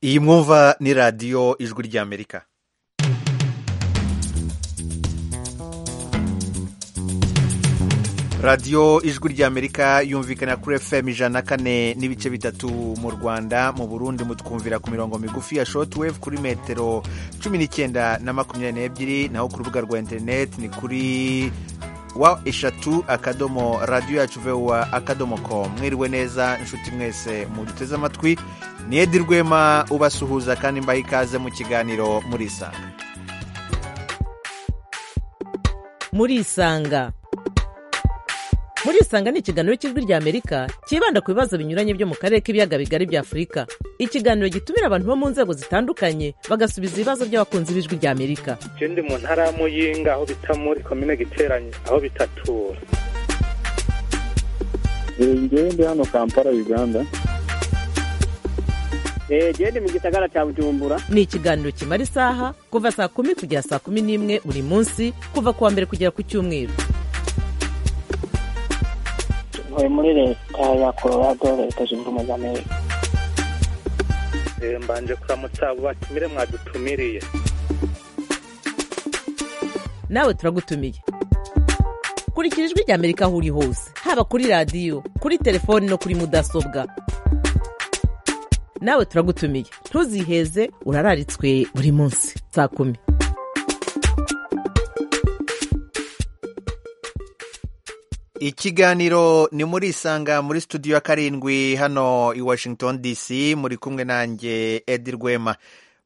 iyi mwumva ni radiyo ijwi ry'amerika radiyo ijwi ry'amerika yumvikana kuri fm ijana na kane n'ibice bitatu mu rwanda mu burundi mutwumvira ku mirongo migufi ya shotwave kuri metero cumi n'icyenda na makumyabiri n'ebyiri naho ku rubuga rwa interineti ni kuri wa eshatu akadomo radiyo yacu vewa akadomo komu mwiriwe neza inshuti mwese muduteze amatwi ni edi rwema ubasuhuza kandi mbaha ikaze mu kiganiro murisanga murisanga murisanga ni ikiganiro cy'ijwi ry'amerika cyibanda ku bibazo binyuranye byo mu karere k'ibiyaga bigari bya afurika ikiganiro gitumira abantu bo mu nzego zitandukanye bagasubiza ibibazo by'abakunzi b'ijwi ry'amerika je ndi mu ntara ya muyinga aho bita muri komine giteranye aho bitatura ngewe ndi hano kampala uganda jedi mu gisagara cya bujumbura ni ikiganiro kimara isaha kuva saa kumi kugera saa kumi n'imwe buri munsi kuva ku wa mbere kugera ku cyumweru ntuye muri leta ya colorado leta zunze ubumwe za amerika Eh, mbanje kuramutsa abo batumire mwadutumiriye nawe turagutumiye kurikira ijwi ry'amerika aho uri hose haba kuri radiyo kuri telefoni no kuri mudasobwa nawe turagutumiye ntuziheze urararitswe buri munsi saa kumi ikiganiro ni muri isanga muri studio ya karindwi hano i washington dc muri kumwe nanjye edi rwema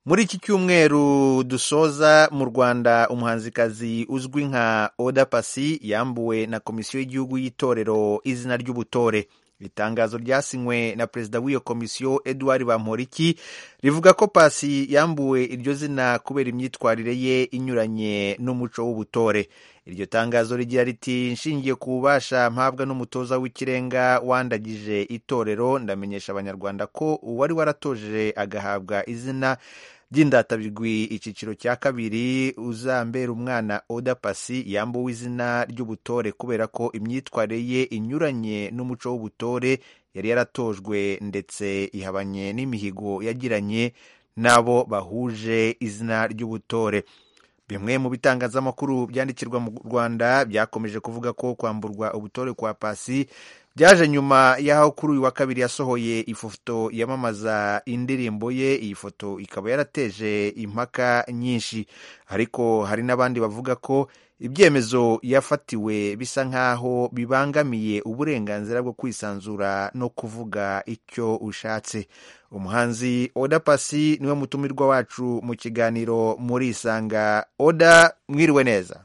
muri iki cyumweru dusoza mu rwanda umuhanzikazi uzwi nka oda pasi yambuwe na komisiyo y'igihugu y'itorero izina ry'ubutore itangazo ryasinywe na perezida w'iyo komisiyo eduard bamporiki rivuga ko pasi yambuwe iryo zina kubera imyitwarire ye inyuranye n'umuco w'ubutore iryo tangazo rigira riti nshingiye ku bubasha mpabwa n'umutoza w'ikirenga wandagije itorero ndamenyesha abanyarwanda ko uwari waratoje agahabwa izina by'indatabigwi icyiciro cya kabiri uzambera umwana oda pasi yambuwe izina ry'ubutore kubera ko imyitwarire ye inyuranye n'umuco w'ubutore yari yaratojwe ndetse ihabanye n'imihigo yagiranye n'abo bahuje izina ry'ubutore bimwe mu bitangazamakuru byandikirwa mu rwanda byakomeje kuvuga ko kwamburwa ubutore kwa pasi byaje nyuma y'aho kuri uyu wa kabiri yasohoye ifoto yamamaza indirimbo ye iyi foto ikaba yarateje impaka nyinshi ariko hari n'abandi bavuga ko ibyemezo yafatiwe bisa nk'aho bibangamiye uburenganzira bwo kwisanzura no kuvuga icyo ushatse umuhanzi oda pasi niwe mutumirwa wacu mu kiganiro muri isanga oda mwiriwe neza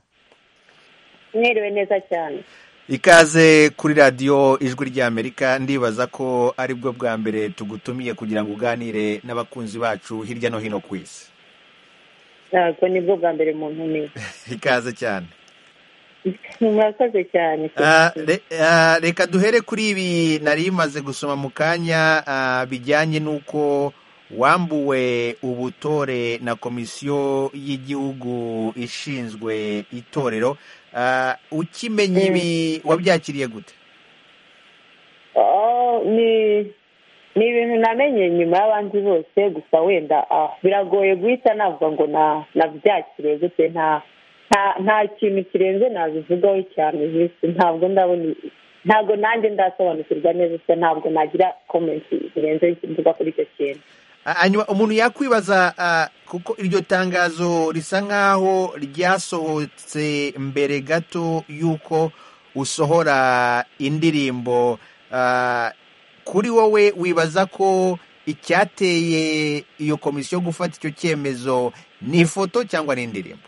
mwiriwe neza cyane ikaze kuri radiyo ijwi ry'amerika ndibaza ko ari bwo bwa mbere tugutumiye kugira ngo uganire n'abakunzi bacu hirya no hino ku isi ntabwo nibwo bwa mbere mu ntumiye ikaze cyane murakoze cyane Ah, re- ah, reka duhere kuri ibi nari maze gusoma mu kanya ah, bijyanye n'uko wambuwe ubutore na komisiyo y'igihugu ishinzwe itorero Ah, ukimenya ibi wabyakiriye gute Oh, ni ni ibintu namenye nyuma y'abandi bose gusa wenda ah, biragoye guhita navuga ngo na- nabyakiriye gute nta nta- nta kintu kirenze nabivugaho cyane visi ntabwo ndabona ntabwo nanjye ndasobanukirwa neza gusa ntabwo nagira komenti zirenze mvuga kuri icyo kintu Ah, hanyuma umuntu yakwibaza ah, kuko iryo tangazo risa nk'aho ryasohotse mbere gato y'uko usohora indirimbo Ah, kuri wowe wibaza ko icyateye iyo komisiyo gufata icyo cyemezo ni ifoto cyangwa ni indirimbo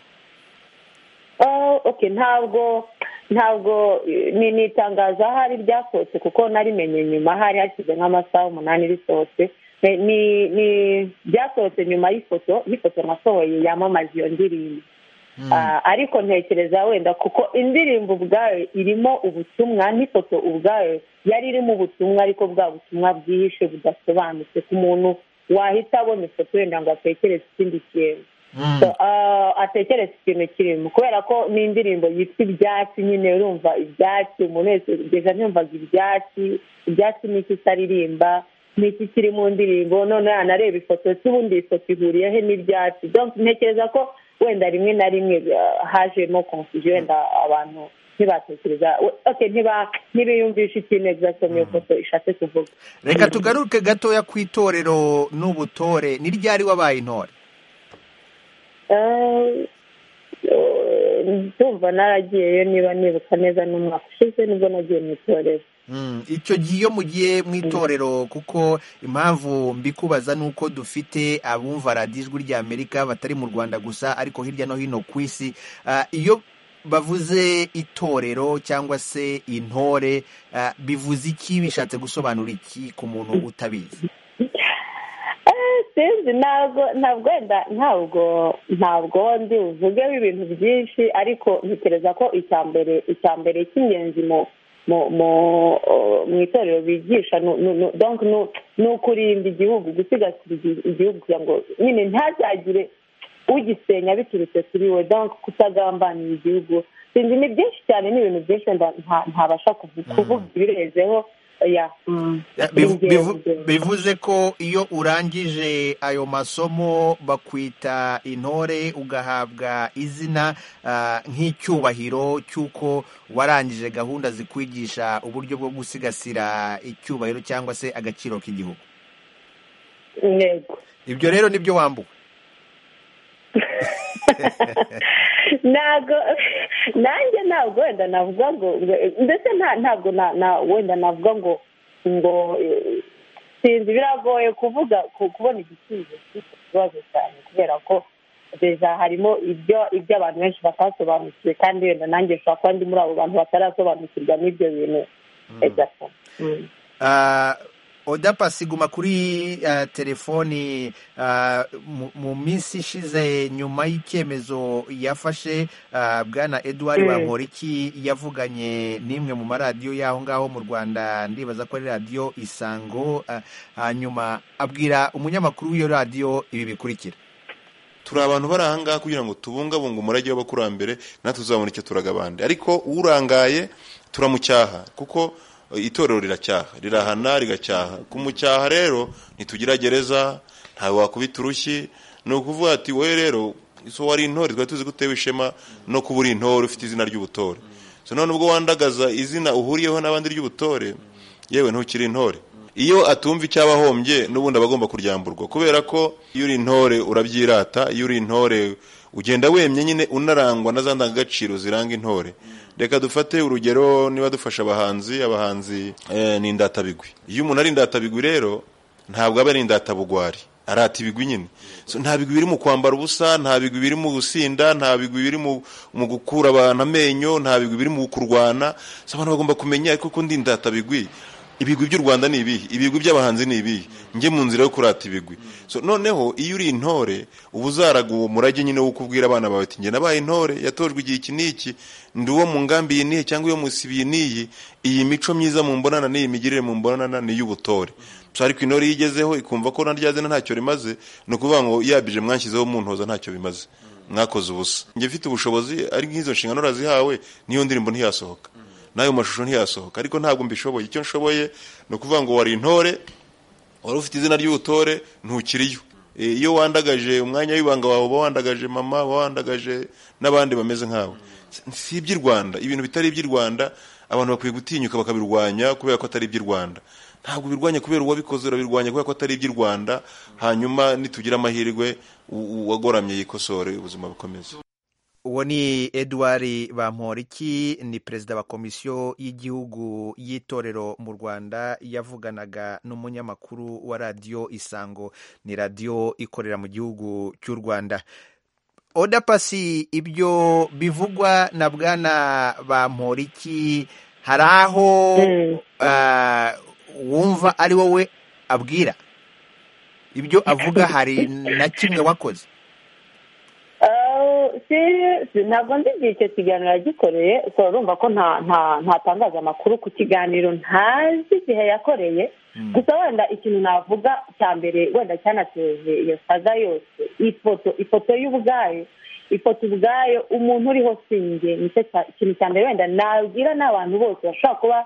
Oh, okay ntabwo ntabwo eh, ni ni itangazo ahari ryasohotse kuko narimenye nyuma hari hashize nk'amasaha umunani risohotse Eh, ni ni ryasohotse nyuma y'ifoto y'ifoto nasohoye yamamaza iyo ndirimbo Ah, ariko ntekereza wenda kuko indirimbo ubwayo irimo ubutumwa n'ifoto ubwayo yari irimo ubutumwa ariko bwa butumwa bwihishe budasobanutse ku muntu wahita abona ifoto wenda ngo atekereze ikindi kintu Mm. So, ah, atekereza ikintu kirimo kubera ko n'indirimbo yitwa ibyatsi nyine urumva ibyatsi umuntu wese ugeze yumvaga ibyatsi ibyatsi n'icyo itaririmba ni iki kiri mu ndirimbo none yanareba ifoto se ubundi iyi foto ihuriyehe n'ibyatsi Donc, ntekereza ko wenda rimwe na rimwe ah, hajemo confusion wenda abantu ntibatekereza we- okay, ntiba- ntibiyumvisha ikintu exactement iyo foto ishatse kuvuga reka tugaruke gatoya ku itorero n'ubutore ni ryari wabaye intore Eh, eh, ndumva naragiyeyo niba nibuka neza n'umwaka ushize nibwo nagiye mu itorero Mm, icyo gihe iyo mugiye mu itorero kuko impamvu mbikubaza ni uko dufite abumva radiyo ijwi ry'amerika batari mu rwanda gusa ariko hirya no hino ku isi Ah, iyo bavuze itorero cyangwa se intore ah, bivuze iki bishatse gusobanura iki ku muntu utabizi Eh, sinzi ntabwo ntabwo wenda ntabwo ntabwo ndi buvugeho ibintu byinshi ariko ntekereza ko icya mbere icya mbere cy'ingenzi mu mu mu eh, mu itorero bigisha ni- ni- ni- donc ni- ni ukurinda igihugu gusigasira igi- igihugu kugira ngo nyine ntihazagire ugisenya biturutse kuri we donc kutagambanira igihugu sinzi ni byinshi cyane ni ibintu byinshi wenda nta- ntabasha kuvu- kuvuga ibirenzeho ya mm, Bivu- ni bivu- ingenzi. bivuze ko iyo urangije ayo masomo bakwita intore ugahabwa izina ah, nk'icyubahiro cy'uko warangije gahunda zikwigisha uburyo bwo gusigasira icyubahiro cyangwa se agaciro k'igihugu yego ibyo rero nibyo wambuwe ntabwo nanjye ntabwo wenda navuga ngo ngo- ndetse nta- ntabwo na- na- wenda navuga ngo ngo eh, sinzi biragoye kuvuga ku- kubona igisubizo cy'icyo kibazo cyane kubera ko deja harimo ibyo ibyo abantu benshi batasobanukiwe kandi wenda nanjye ushobora kuba ndi muri abo bantu batarasobanukirwa n'ibyo bintu exactement Mm. Ah, oda pasiguma kuri ah, telefoni ah, mu- mu minsi ishize nyuma y'icyemezo yafashe ah, bwana edouard Mm. bamporiki yavuganye n'imwe mu maradiyo y'aho ngaho mu rwanda ndibaza ko ari radiyo isango ah, hanyuma abwira umunyamakuru w'iyo radiyo ibi bikurikira turi abantu bari ahangaha kugira ngo tubungabunge umurage w'abakurambere natwe tuzabona icyo turaga abandi ariko urangaye turamucyaha kuko eh, itorero riracyaha rirahana rigacyaha kumucyaha rero ntitugira gereza ntawe wakubita urushyi ni ukuvuga ati wowe rero so wari intore twari tuzi ko utewe ishema no kuba uri intore ufite izina ry'ubutore so none ubwo wandagaza izina uhuriyeho n'abandi ry'ubutore yewe ntukiri intore iyo atumva icyaba ahombye n'ubundi aba agomba kuryamburwa kubera ko iyo uri intore urabyirata iyo uri intore ugenda wemye nyine unarangwa na za ndangagaciro ziranga intore reka dufate urugero niba dufasha abahanzi abahanzi eh, ni indatabigwi iyo umuntu ari indatabigwi rero ntabwo aba ari indatabugwari arata ibigwi nyine so, nta bigwi biri mu kwambara ubusa nta bigwi biri mu gusinda nta bigwi biri mu, mu gukura abantu amenyo nta bigwi biri mu kurwana so, abantu bagomba kumenya ariko ko ndi indatabigwi ibigwi by'u rwanda ni ibihe ibigwi by'abahanzi ni ibihe njye mu nzira yo kurata ibigwi so, noneho iyo uri intore uba uzaraga uwo murage nyine wo kubwira abana bawe ati njye nabaye intore yatojwe igihe iki n'iki ndi uwo mu ngambi iyi n'iyi cyangwa iyo munsi iyi n'iyi iyi mico myiza mu mbonana n'iyi migirire mu mbonana ni iy'ubutore so ariko intore iyo igezeho ikumva ko na rya zina ntacyo rimaze ni ukuvuga ngo yabije mwashyizeho muntoza ntacyo bimaze mwakoze ubusa njye mfite ubushobozi ari nk'izo nshingano urazihawe n'iyo ndirimbo ntiyasohoka n'ayo mashusho ntiyasohoka ariko ntabwo mbishoboye icyo nshoboye ni ukuvuga ngo wari intore wari ufite izina ry'ubutore ntukiriyo E, iyo wandagaje umwanya w'ibanga wawe uba wandagaje mama uba wandagaje n'abandi bameze nkawe si iby'i rwanda ibintu bitari iby'i rwanda abantu bakwiye gutinyuka bakabirwanya kubera ko atari iby'i rwanda ntabwo ubirwanya kubera uwabikoze urabirwanya kubera ko atari iby'i rwanda hanyuma nitugira amahirwe u- uwagoramye yikosore ubuzima bukomeze uwo ni edouard bamporiki ni perezida wa komisiyo y'igihugu y'itorero mu rwanda yavuganaga n'umunyamakuru wa radiyo isango ni radiyo ikorera mu gihugu cy'u rwanda oda pasi ibyo bivugwa na bwana bamporiki hari aho Mm. ah, wumva ari wowe abwira ibyo avuga hari na kimwe wakoze Eh, si- si- ntabwo nzi igihe icyo kiganiro yagikoreye so urumva ko nta nta- ntatangaza amakuru ku kiganiro ntazi igihe yakoreye gusa wenda ikintu navuga cya mbere wenda cyanateje iyo saga yose ifoto ifoto y'ubwayo ifoto ubwayo umuntu uriho sinjye nicyo cya- ikintu cya mbere wenda nabwira n'abantu bose bashobora kuba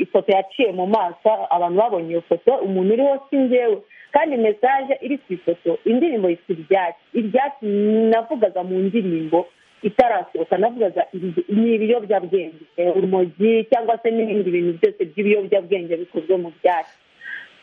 ifoto yaciye mu maso abantu babonye iyo foto umuntu uriho si njyewe kandi mesaje iri ku ifoto indirimbo yitwa ibyatsi ibyatsi navugaga mu ndirimbo itarasohoka navugaga ibi- ni ibiyobyabwenge eh, urumogi cyangwa se n'ibindi bintu byose by'ibiyobyabwenge bikozwe mu byatsi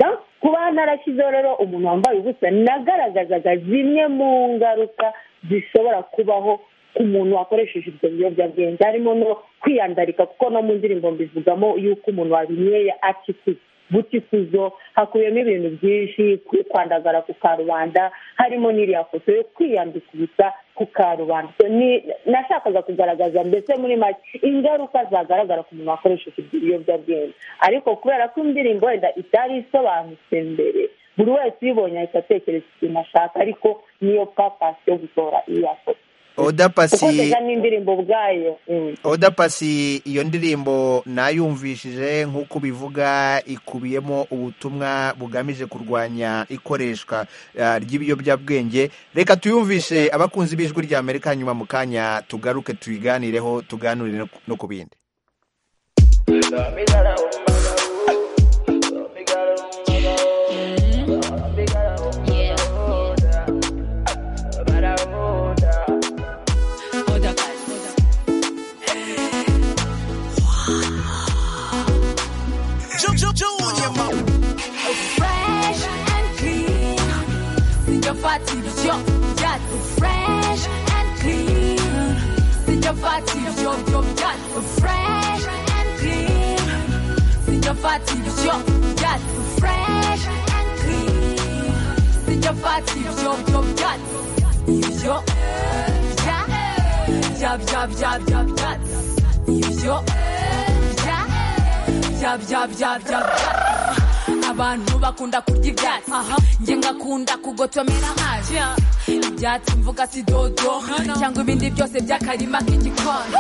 Donc, kuba narashyizeho rero umuntu wambaye ubusa nagaragazaga zimwe mu ngaruka zishobora kubaho ku muntu wakoresheje ibyo biyobyabwenge harimo no kwiyandarika kuko no mu ndirimbo mbivugamo yuko umuntu wabinyweye acikuza butikuzo hakubiyemo ibintu byinshi kwitwandagara ku karubanda harimo n'iriya foto yo kwiyambika ubusa ku karubanda So, ni- nashakaga kugaragaza mbese muri make ingaruka zagaragara ku muntu wakoresheje ibyo biyobyabwenge ariko kubera ko indirimbo wenda itari isobanutse mbere buri wese uyibonye ahita atekereza ikintu ashaka ariko niyo papasi yo gusohora iriya foto oda kuko pasi mbega n'indirimbo ubwayo mm. oda pasi iyo ndirimbo nayumvishije nk'uko ubivuga ikubiyemo ubutumwa bugamije kurwanya ikoreshwa ah, ry'ibiyobyabwenge reka tuyumvishe abakunzi b'ijwi rya amerika hanyuma mu kanya tugaruke tuyiganireho tuganire no ku- no ku bindi fresh and clean. Sing your party, yo, yo, fresh and clean. Sing your party, yo, yo, yo, fresh and clean. Sing your party, yo, yo, fresh and clean. Sing your party, yo, yo, yo, yo, ja, jab, jab, jab, jab, jab, yo, ja, jab, jab, jab, jab, jab. abantu bakunda kurya ibyatsi njye ngakunda kugotomera amazi ibyatsi mvuga si dodo cyangwa ibindi byose by'akarima k'igikoni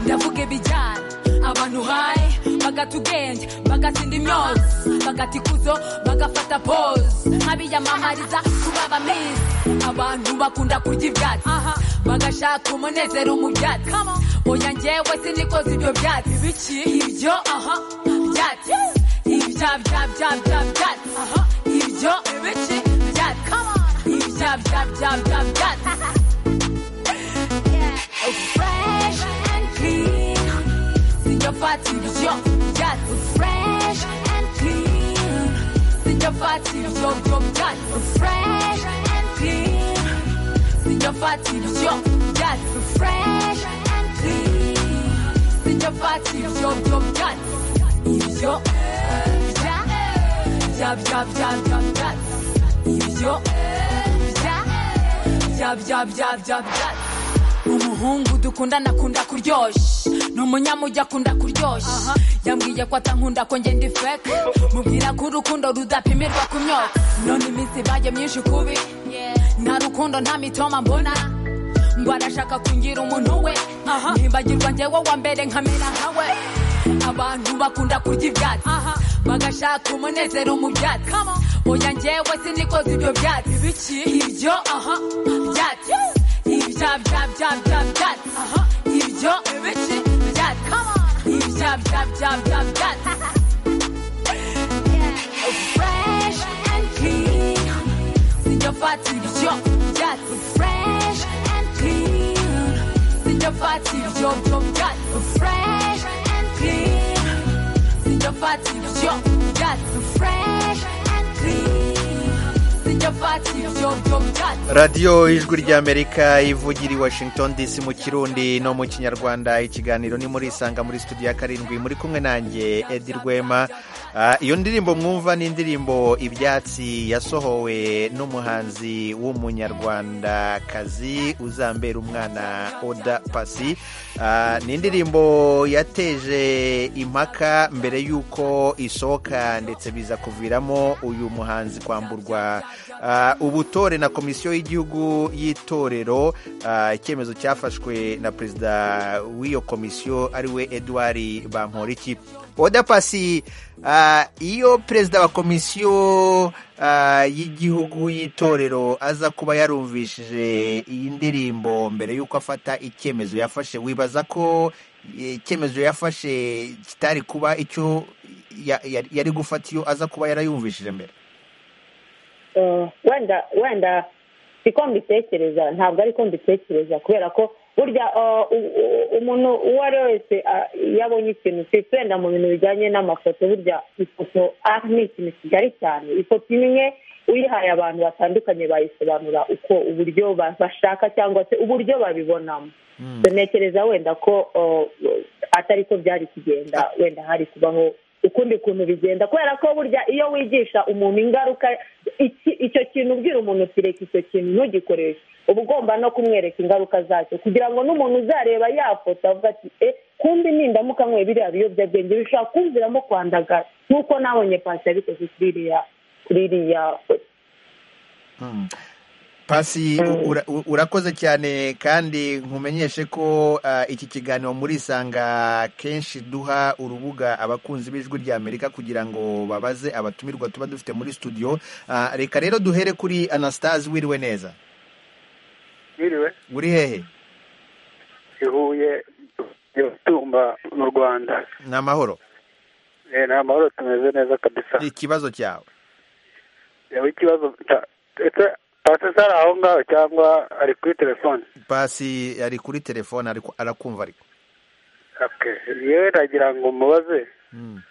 ndavuga ibijyana abantu haye bagata ubwenge bagatsinda imyozo bagata ikuzo bagafata pose nk'abiyamamariza kuba abamisi abantu bakunda kurya ibyatsi bagashaka umunezero mu byatsi oya njyewe sinikoze ibyo byatsi biki ibyo aha byatsi Jab, jab, jab, jab, jab. Uh-huh. Ibyo, ibici, jab. Come on. Jab, jab, jab, jab, jab. yeah. Fresh and clean. Sing your party, yo, jab. Fresh and clean. Sing your party, yo, yo, jab. Fresh and clean. Sing your party, yo, jab. Fresh and clean. Sing your party, yo, yo, jab. Yo. Ja. Jab, jab, jab, jab, jab. Yo. Ja. Jab, jab, jab, jab, jab. umuhungu dukundana akunda kuryoshya ni umunyamujyi akunda kuryoshya yambwiye ko atankunda ko ngenda ifeke mubwira ko urukundo rudapimirwa ku myotsi none iminsi ibaye myinshi kubi nta rukundo nta mitoma mbona ngo arashaka kungira umuntu we ntimbagirwa njyewe wa mbere nkamera nkawe abantu bakunda kurya ibyatsi bagashaka umunezero mu byatsi oya njyewe sinikoze ibyo byatsi biki ibyo aha byatsi ibya bya bya bya byatsi ibyo biki byatsi ibya bya bya bya byatsi fresh and clean Sing your party, yo, yes, fresh and clean. Sing your party, yo, yo, yes, fresh and clean. Sing your party, yo, yes, fresh and clean. Sing your party, yo, yo, yes. radiyo ijwi ry'amerika ivugira i washington dc mu kirundi no mu kinyarwanda ikiganiro ni muri isanga muri studio ya karindwi muri kumwe nanjye edi rwema Ah, iyo ndirimbo mwumva ni indirimbo ibyatsi yasohowe n'umuhanzi w'umunyarwandakazi uzambera umwana oda pasi Ah, ni indirimbo yateje impaka mbere y'uko isohoka ndetse biza kuviramo uyu muhanzi kwamburwa ah, ubutore na komisiyo y'igihugu y'itorero ah, icyemezo cyafashwe na perezida w'iyo komisiyo ariwe edouard bamporiki oda pasi ah, iyo perezida wa komisiyo ah, y'igihugu y'itorero aza kuba yarumvishije iyi ndirimbo mbere y'uko afata icyemezo yafashe wibaza ko eh, icyemezo yafashe kitari kuba icyo ya- ya- yari gufata iyo aza kuba yarayumvishije mbere Eh, wenda wenda siko mbitekereza ntabwo ariko mbitekereza kubera ko burya eh, u- u- umuntu uwo ari we wese ah, iyo abonye ikintu si wenda mu bintu bijyanye n'amafoto burya ifoto ah, ni ikintu kigari cyane ifoto imwe uyihaye abantu batandukanye bayisobanura uko uburyo ba- bashaka cyangwa se uburyo babibonamo ntekereza wenda ko eh, atari ko byari kugenda wenda hari kubaho ukundi kuntu bigenda kubera ko burya iyo wigisha umuntu ingaruka iki- icyo kintu ubwira umuntu uti reka icyo kintu ntugikoreshe uba ugomba no kumwereka ingaruka zacyo kugira ngo n'umuntu uzareba yafoto avuga ati e kumbi nindamuka nkwe biriya biyobyabwenge bishobora kumviramo kwandagara nk'uko nabonye pasi yabikoze kuri iriya kuri iriya foto pasi ura- u- urakoze cyane kandi nkumenyeshe ko ah, iki kiganiro muri isanga kenshi duha urubuga abakunzi b'ijwi rya amerika kugira ngo babaze abatumirwa tuba dufite muri studio Ah, reka rero duhere kuri anastase wiriwe neza Mwiriwe uri hehe ihuye tumba mu rwanda ni amahoro Eh, ni amahoro tumeze neza kabisa ikibazo cyawe yaba ikibazo cya- ese pasi se ari aho ngaho cyangwa ari kuri telefone pasi ari kuri telefone ariko arakumva ariko Okay. yewe nagira ngo mubaze Mm.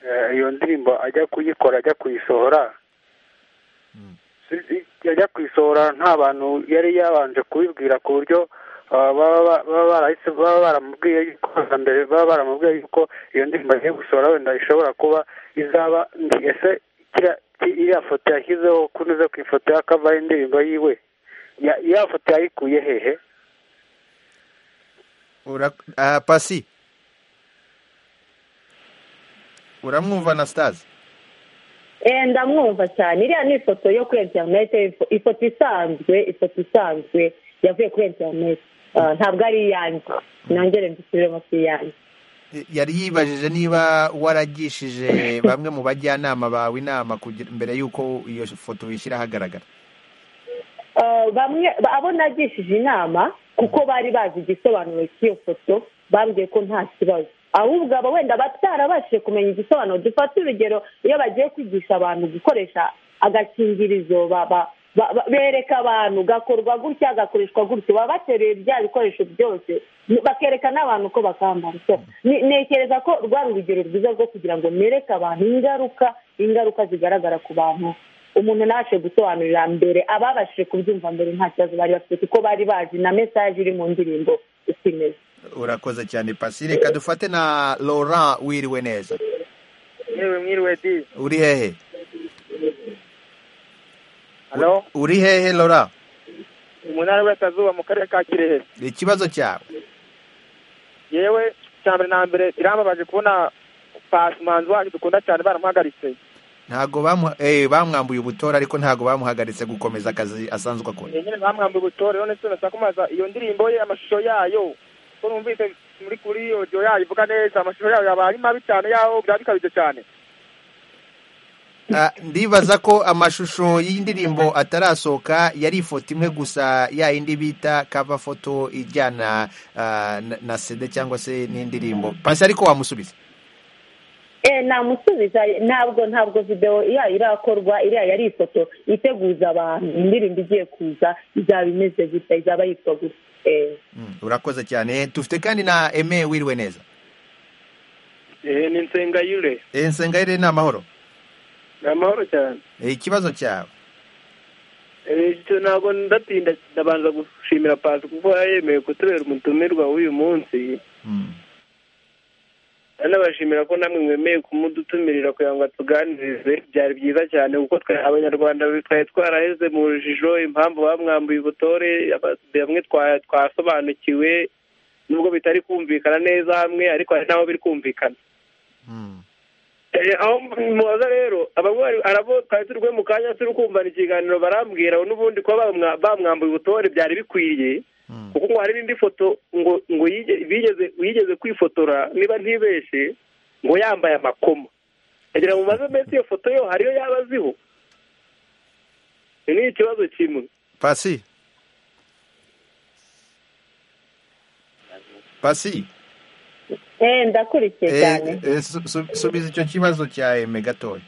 eh, iyo ndirimbo ajya kuyikora ajya kuyisohora Si- i- ajya kuyisohora nta bantu yari yabanje kubibwira ku buryo ah, baba ba- baba barahise- baba baramubwiye yuko mbere baba baramubwiye yuko iyo ndirimbo agiye gusohora wenda ishobora kuba izaba ndi ese kiriya- ki- iriya foto yashyizeho kunyuze ku ifoto ya kava y'indirimbo yiwe ya- ya foto yayikuye hehe Ura, ah, pasi uramwumva anastase Eh, ndamwumva cyane iriya ni ifoto yo kuri interinete ifo- ifoto isanzwe ifoto isanzwe yavuye kuri interinete Ah, ntabwo ari iyanjye nongere mbisubiremo si iyanjye yari yibajije niba waragishije bamwe mu bajyanama bawe inama kugira- mbere y'uko iyo foto uyishyira ahagaragara Uh, bamwe ba- abo nagishije inama kuko bari bazi igisobanuro cy'iyo foto bambwiye ko nta kibazo ahubwo abo wenda batarabashije kumenya igisobanuro dufate urugero iyo bagiye kwigisha abantu gukoresha agakingirizo ba- ba- ba- ba- bereka abantu gakorwa gutya gakoreshwa gutya baba bateruye bya bikoresho byose Ni- bakereka n'abantu ko bakambara so ni- ntekereza ko rwari urugero rwiza rwo kugira ngo nereke abantu ingaruka ingaruka zigaragara ku bantu umuntu ntabashe gusobanurira mbere ababashije kubyumva mbere nta kibazo bari bafite kuko bari bazi na mesaje iri mu ndirimbo uko imeze urakoze cyane pasi reka dufate na laurent wiriwe neza yewe mwiriwe di uri hehe hano uri hehe laurent mu ntara y'uburasirazuba mu karere ka kirehe ikibazo cyawe yewe cya mbere na mbere birambabaje kubona pasi umuhanzi wacu dukunda cyane baramuhagaritse ntabwo bamuha- eh, bamwambuye ubutora ariko ntabwo bamuhagaritse gukomeza akazi asanzwe akora nyine bamwambuye ubutore none se nasakumaza iyo ndirimbo ye amashusho yayo ko numvise muri kuri odiyo yayo ivuga neza amashusho yayo yaba ari mabi cyane yaho byaba bikabije cyane Ah, ndibaza ko amashusho y'indirimbo atarasohoka yari ifoto imwe gusa ya yindi bita cover foto ijyana ah, na- na CD cyangwa se n'indirimbo pasi ariko wamusubiza eh namusubiza ntabwo ntabwo video iya irakorwa iriya yari ifoto iteguza abantu indirimbo igiye kuza izaba imeze gutya izaba yitwa gutya eh Mm, urakoze cyane dufite kandi na eme wiriwe neza ehe ni nsengayure Eh, nsengayire ni amahoro ni amahoro cyane Eh, ikibazo cyawe icyo ntabwo ndatinda ndabanza gushimira pasi kuko yemeye kutubera umutumirwa w'uyu munsi Mm, anabashimira ko namwe mwemeye kumudutumirira kugira ngo atuganirize byari byiza cyane kuko twe abanyarwanda twari twaraheze mu rujijo impamvu bamwambuye ubutore aba- bamwe twa- twasobanukiwe nubwo bitari kumvikana neza hamwe ariko hari n'aho biri kumvikana mm. Eh, aho mubaza rero abanywanyi arabo twari turi bube mu kanya turi kumva ikiganiro barambwira n'ubundi kuba bamwa- bamwambuye ubutore byari bikwiriye Mm. kuko ngo hari n'indi foto ngo ngo yige- bigeze yigeze kwifotora niba ntibeshe ngo yambaye amakoma agira ngo maze mbese iyo foto yo hariyo yaba aziho Iki ni ikibazo kimwe pasi pasi eh ndakurikiye cyane Eh, eh, su- su- subiza icyo kibazo cya eme gatoya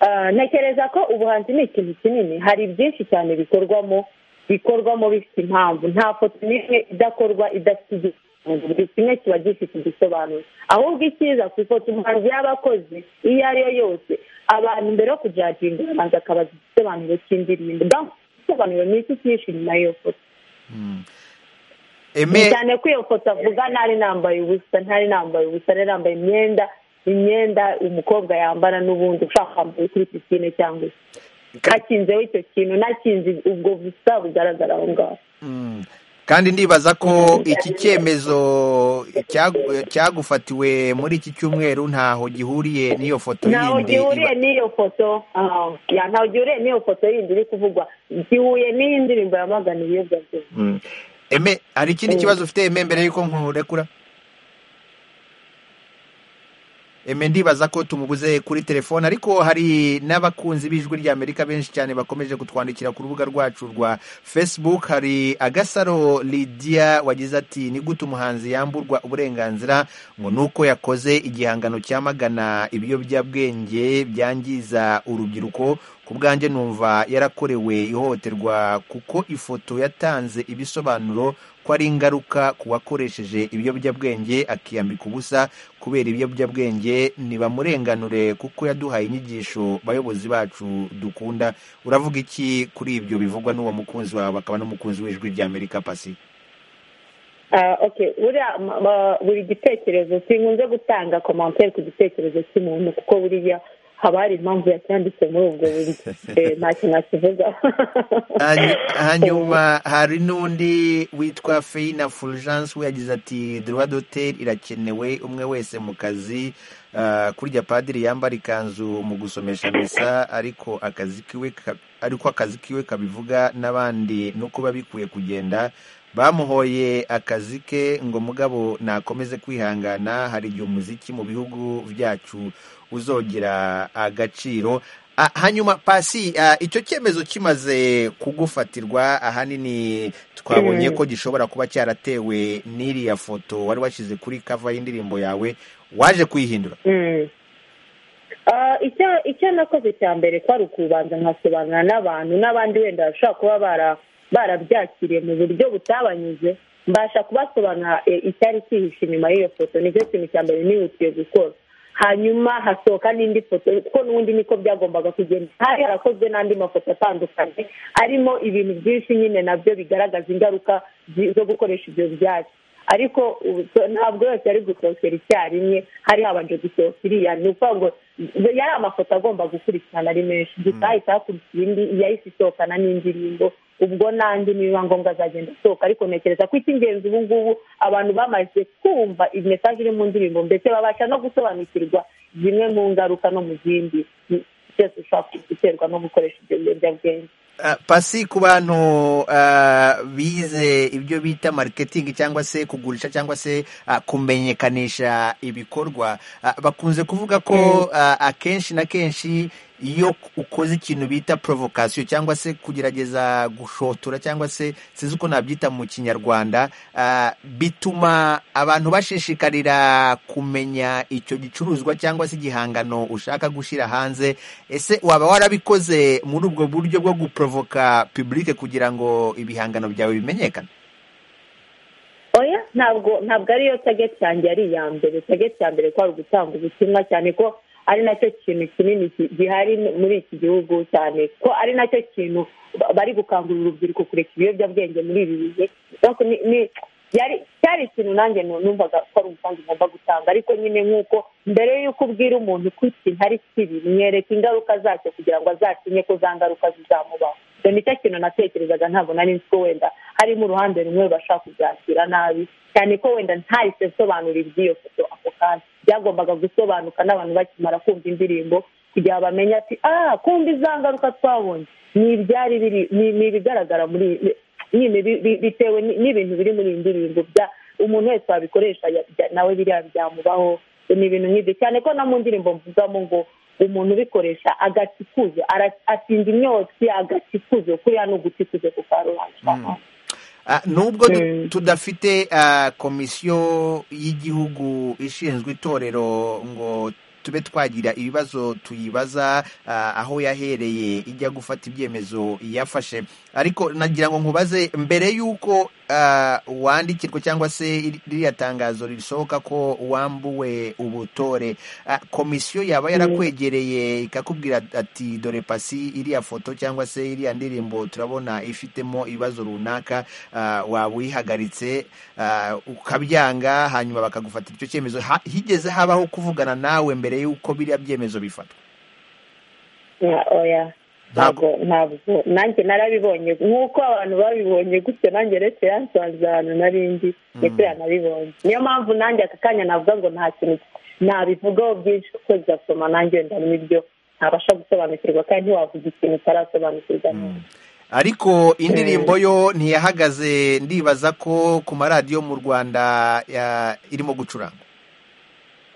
Ah, ntekereza ko ubuhanzi ni ikintu kinini hari byinshi cyane bikorwamo bikorwamo bifite impamvu nta foto n'imwe idakorwa idafite igisobanuro buri kimwe kiba gifite igisobanuro ahubwo icyiza ku ifoto umuhanzi yaba akoze iyo ari yo yose abantu mbere yo kujaginga ubanza akabaza igisobanuro cy'indirimbo bwa- igisobanuro ni iki cyinshi nyuma y'iyo foto eme ni cyane ko iyo foto avuga ntari nambaye ubusa ntari nambaye ubusa ntari nambaye imyenda imyenda umukobwa yambara n'ubundi ushaka kwambara kuri pisine cyangwa se ka- nakinzeho icyo kintu nakinze ubwo busa bugaragara aho ngaho Mm. kandi ndibaza ko iki cyemezo cyagu- cyagufatiwe muri iki cyumweru ntaho gihuriye n'iyo foto ntaho yindi gihuriye iba- n'iyo foto ah, ya, ntaho gihuriye n'iyo foto yindi iri kuvugwa gihuye n'iyi ndirimbo yamagana ibiyobyabwenge Mm. eme hari ikindi Mm. kibazo ufite eme mbere y'uko nkurekura eme ndibaza ko tumubuze kuri telefone ariko hari n'abakunzi b'ijwi ry'amerika benshi cyane bakomeje kutwandikira ku rubuga rwacu rwa facebook hari agasaro lidia wagize ati ni gute umuhanzi yamburwa uburenganzira ngo ni uko yakoze igihangano cyamagana ibiyobyabwenge byangiza urubyiruko ku bwanjye numva yarakorewe ihohoterwa kuko ifoto yatanze ibisobanuro ko ari ingaruka ku wakoresheje ibiyobyabwenge akiyambika ubusa kubera ibiyobyabwenge ntibamurenganure kuko yaduhaye inyigisho bayobozi bacu dukunda uravuga iki kuri ibyo bivugwa n'uwo mukunzi wawe akaba n'umukunzi w'ijwi ry'amerika pasi Ah, okay buriya ma- ma- buri gitekerezo sinkunze gutanga komantere ku gitekerezo cy'umuntu kuko buriya haba hari impamvu yacyanditse muri ubwo buryo Eh, nta kintu akivuga Hanyu- hanyuma hari n'undi witwa feina fulgence we yagize ati droit d'hotel irakenewe umwe wese mu kazi ah, kurya padiri yambara ikanzu mu gusomesha misa ariko akazi kiwe ka- ariko akazi kiwe kabivuga n'abandi no kuba bikwiye kugenda bamuhoye akazi ke ngo mugabo nakomeze kwihangana hari igihe umuziki mu bihugu byacu uzogira agaciro Ah, hanyuma pasi ah, icyo cyemezo kimaze kugufatirwa ahanini twabonye ko gishobora kuba cyaratewe n'iriya foto wari washyize kuri kava y'indirimbo yawe waje kuyihindura Mm. Ah, icyo icyo nakoze cya mbere kwari ukubanza nkasobanura n'abantu n'abandi wenda bashobora kuba bara- barabyakiriye mu buryo butabanyuze mbasha kubasobanurira eh, icyari cyihishe inyuma y'iyo foto nicyo kintu cya mbere nihutiye gukora hanyuma hasohoka n'indi foto kuko n'ubundi niko byagombaga kugenda hari harakozwe n'andi mafoto atandukanye arimo ibintu byinshi nyine nabyo bigaragaza ingaruka zi- zo gukoresha ibyo byatsi ariko ubu so- ntabwo yose yari gusohokera icyarimwe hari habanje gusohoka iriya ni ukuvuga ngo yari amafoto agomba gukurikirana ari menshi gusa hahita hakurikiye indi yahise isohokana n'indirimbo ubwo n'andi nibiba ngombwa azagenda asohoka ariko ntekereza ko icy'ingenzi ubu ngubu abantu bamaze kumva imesage iri mu ndirimbo ndetse babasha no gusobanukirwa zimwe mu ngaruka no mu zindi byose ushobora guterwa no gukoresha ibyo biyobyabwenge Ah, pasi ku bantu ah, bize ibyo bita marketing cyangwa se kugurisha cyangwa se ah, kumenyekanisha ibikorwa Ah, bakunze kuvuga ko ah, akenshi na kenshi iyo ukoze ikintu bita provocation cyangwa se kugerageza gushotora cyangwa se sinzi uko nabyita mu kinyarwanda ah, bituma abantu bashishikarira kumenya icyo gicuruzwa cyangwa se igihangano ushaka gushyira hanze ese waba warabikoze muri ubwo buryo bwo guprovoka public kugira ngo ibihangano byawe bimenyekane oya ntabwo ntabwo ariyo tageti yanjye yari iya mbere tageti ya mbere ko ari ugutanga ubutumwa cyane ko ari nacyo kintu kinini ki- gihari muri iki gihugu cyane ko ari nacyo kintu ba- bari gukangurira urubyiruko kureka ibiyobyabwenge muri ibi bihe Donc ni- ni- yari cyari ikintu nanjye nu- numvaga ko ari umusanzu ugomba gutanga ariko nyine nk'uko mbere y'uko ubwira umuntu ko ikintu ari kibi mwereka ingaruka zacyo kugira ngo azatinye ko za ngaruka zizamubaho ibyo nicyo kintu natekerezaga ntabwo nari nzi ko wenda harimo uruhande rumwe bashaka kubyakira nabi cyane ko wenda ntahise nsobanura iby'iyo foto ako kanya byagombaga gusobanuka n'abantu bakimara kumva indirimbo kugira ngo bamenye ati ah kumva iza ngaruka twabonye ni ibyari biri ni ni ibigaragara muri nyine bi- bi- bitewe ni- n'ibintu biri muri iyi ndirimbo bya umuntu wese wabikoresha ya- bya- nawe biriya byamubaho ni ibintu nk'ibyo cyane ko no mu ndirimbo mvugamo ngo umuntu ubikoresha agaca ikuzo ara- atsinda imyotsi agaca ikuzo kuriya ni uguca ikuzo ku karubanda Ah, nubwo tu- Mm. tudafite ah, komisiyo y'igihugu ishinzwe itorero ngo tube twagira ibibazo tuyibaza ah, aho yahereye ijya gufata ibyemezo yafashe ariko nagira ngo nkubaze mbere y'uko ah, wandikirwa cyangwa se iri- ririya tangazo risohoka ko wambuwe ubutore ah, komisiyo yaba yarakwegereye ikakubwira ati dore pasi iriya foto cyangwa se iriya ndirimbo turabona ifitemo ibibazo runaka ah, waba uyihagaritse ah, ukabyanga hanyuma bakagufatira icyo cyemezo Ha- higeze habaho kuvugana nawe mbere y'uko biriya byemezo bifatwa Ya, oya Ntabwo. ntabwo ntabwo nanjye narabibonye nk'uko abantu babibonye gutyo nanjye retse yansanze ahantu nari ndi ndetse yanabibonye niyo mpamvu nanjye aka kanya navuga ngo nta kintu nabivugaho byinshi kuko bizasoma nanjye wenda n'ibyo ntabasha gusobanukirwa kandi ntiwavuga ikintu utarasobanukirwa neza ariko indirimbo yo ntiyahagaze ndibaza ko ku maradiyo mu rwanda ya- irimo gucuranga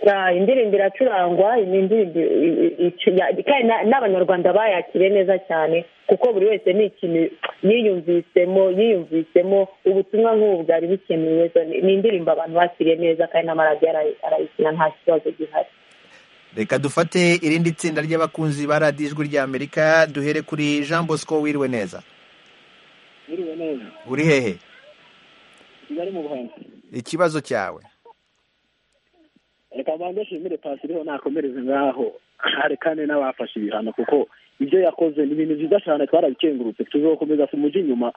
Ah, indirimbo iracurangwa ni indirimbo i- i- icu- ya- kandi na- n'abanyarwanda bayakiriye neza cyane kuko buri wese ni ikintu yiyumvisemo yiyumvisemo ubutumwa nk'ubu bwari bukenewe so ni ni indirimbo abantu bakiriye neza kandi n'amaradiyo arayi- arayikina nta kibazo gihari reka dufate irindi tsinda ry'abakunzi ba radiyo ijwi ry'amerika duhere kuri jean bosco wiriwe neza Biriwe neza uri hehe kigali mu buhanga ikibazo cyawe reka mbanze nshimire pasi iriho nakomereze ngaho hari kandi n'abafashe ibihano kuko ibyo yakoze ni ibintu byiza cyane twarabikengurutse tuzokomeza tumujye inyuma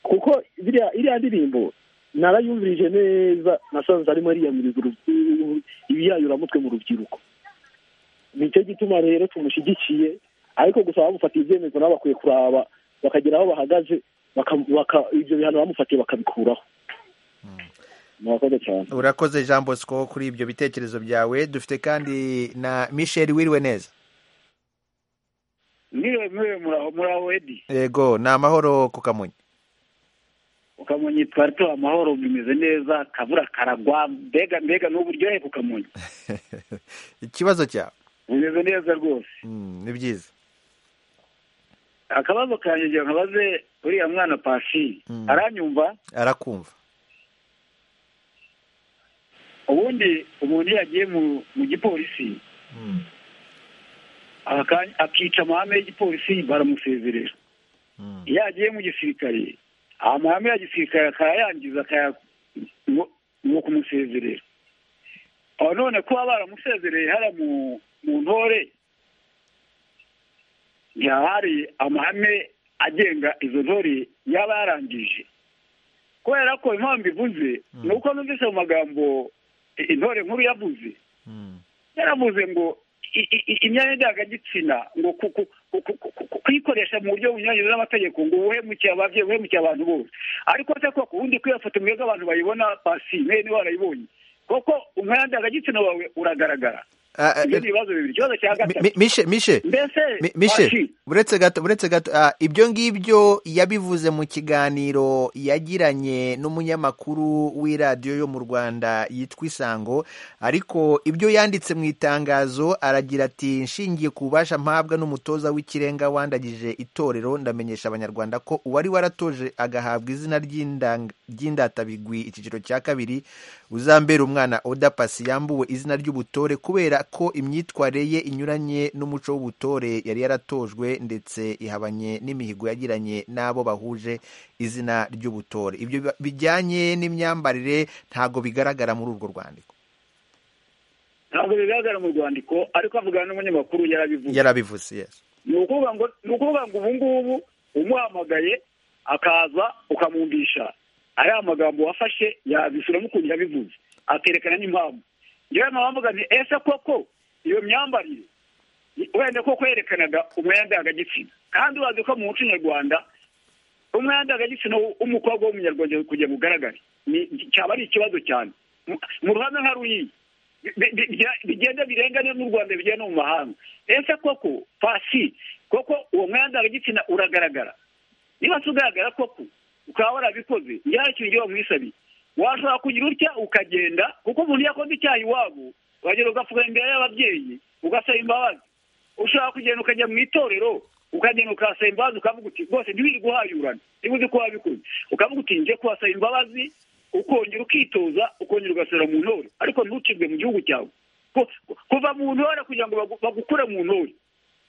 kuko biriya iriya ndirimbo narayumvirije neza nasanze arimo ariyamiriza urubyiruko ibiyayuramutwe mu rubyiruko nicyo gituma rero tumushyigikiye ariko gusa abamufatiye ibyemezo nabo bakwiye kuraba bakagera aho bahagaze baka- baka- ibyo bihano bamufatiye bakabikuraho murakoze cyane urakoze jean bosco kuri ibyo bitekerezo byawe dufite kandi na michel wiriwe neza niwe niwe muraho muraho edi yego ni amahoro ku kamonyi ukamonyi twari tuha amahoro bimeze neza akabura karagwa mbega mbega n'uburyohe kukamonyi ikibazo cyawe bimeze neza rwose Mm, ni byiza akabazo kanjye ngira nkabaze uriya mwana pasi Mm. aranyumva arakumva ubundi umuntu iyo yagiye mu mu gipolisi Mm, aka- akica amahame y'igipolisi baramusezerera mm, iyo yagiye mu gisirikare amahame ya gisirikare akayayangiza akaya ngo- ngo kumusezerera aho none kuba baramusezereye hariya mu mu ntore ntihahari amahame agenga izo ntore yaba yarangije kubera ko impamvu ivuze ni uko numvise mu magambo i- intore nkuru yavuze mm, yaravuze ngo i- i- i- imyanya ndangagitsina ngo ku- ku- ku- ku- ku- ku- kuyikoresha mu buryo bunyuranyije n'amategeko ngo uhemukiye ababyeyi uhemukiye abantu bose ariko se ko ubundi ko iyo foto mwebwe abantu bayibona pasi mwe niba warayibonye koko umwanya ndangagitsina wawe uragaragara Ah, ah, ibyo ni ibibazo bibiri ikibazo cya Mi- gatatu mi- mishe mishe mbese Mi- mishe Pasi, uretse gato uretse gato ah, ibyo ngibyo yabivuze mu kiganiro yagiranye n'umunyamakuru w'iradiyo yo mu rwanda yitwa isango ariko ibyo yanditse mu itangazo aragira ati nshingiye ku bubasha mpabwa n'umutoza w'ikirenga wandagije itorero ndamenyesha abanyarwanda ko uwari waratoje agahabwa izina ry'indang- ry'indatabigwi icyiciro cya kabiri uzambera umwana oda pasi yambuwe izina ry'ubutore kubera ko imyitwarire ye inyuranye n'umuco w'ubutore yari yaratojwe ndetse ihabanye n'imihigo yagiranye n'abo bahuje izina ry'ubutore ibyo bi- bijyanye n'imyambarire ntago bigaragara muri urwo rwandiko ntabwo bigaragara mu rwandiko ariko avugana n'umunyamakuru yarabivuze yarabivuze yes. ni ukuvuga ngo ni ukuvuga ngo ubu ngubu umuhamagaye akaza ukamwumvisha ariya magambo wafashe yabisubiramo ukuntu yabivuze akerekana n'impamvu yewe mpamvuga nti ese koko iyo myambarire wenda koko yerekanaga umwenda ndangagitsina kandi urazi ko mu muco nyarwanda umwenda ndangagitsina w'u- w'umukobwa w'umunyarwanda kugira ngo ugaragare ni cyaba ari ikibazo cyane Mu- mu ruhame nka ruyiye bi- bi- bi- bigenda birengane n'u Rwanda bigenda no mu mahanga ese koko pasi koko uwo mwenda w'igitsina uragaragara niba se ugaragara koko ukaba warabikoze njyana ikintu igihe wamwisabiye washobora kugira utya ukagenda kuko umuntu iyo akoze icyaha iwabo wagera ugafuka imbere y'ababyeyi ugasaba imbabazi ushobora kugenda ukajya mu itorero ukagenda ukasaba imbabazi ukavuga uti rwose ntiwiri guhayurana niba uzi ko wabikoze ukavuga uti njye kuhasaba imbabazi ukongera ukitoza ukongera ugasubira mu ntore ariko ntucibwe mu gihugu cyawe Ku- ku- kuva mu ntore kugira ngo bagu- bagukure mu ntore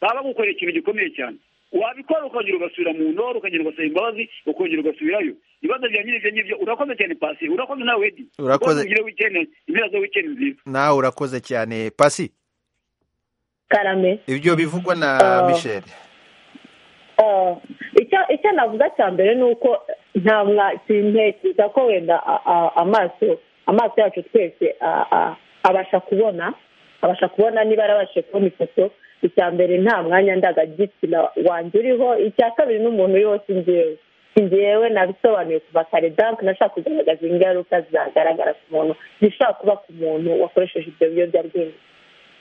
baba bagukoreye ikintu gikomeye cyane wabikora ukongera ugasubira mu ntore ukagenda ugasaba imbabazi ukongera ugasubirayo ibibazo bya nyine ibyo ngibyo urakoze cyane pasi urakoze nawe edi Urakoze. ugire wikendi impera za wikendi nziza nawe urakoze cyane pasi karame ibyo bivugwa na Ah. michel Ah, icyo icyo navuga cya mbere ni uko nta mwa sintekereza ko wenda a- a- amaso amaso yacu twese a- a- abasha kubona abasha kubona niba yarabashije kubona ifoto icya mbere nta mwanya ndangagitsina wanjye uriho icya kabiri n'umuntu uriho si njyewe si njyewe nabisobanuye kuva kare danke nashaka kugaragaza ingaruka zagaragara ku muntu zishobora kuba ku muntu wakoresheje ibyo biyobyabwenge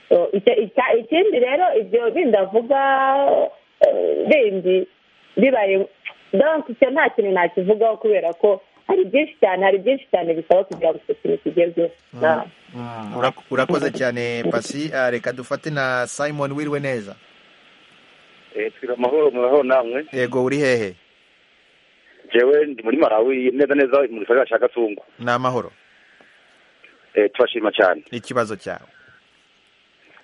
So, icyo- icya- ikindi rero ibyo bindi avuga eh, bindi bibaye donc icyo nta kintu nakivugaho kubera ko hari byinshi cyane hari byinshi cyane bisaba kugira ngo icyo kintu kigerweho Na- Mm, urak- urakoze cyane pasi Ah, reka dufate na simon wiriwe neza twiga amahoro muraho namwe yego uri hehe jewe ndi muri malawi neza neza mu gisagara cya gatungu ni amahoro tubashima cyane ikibazo cyawe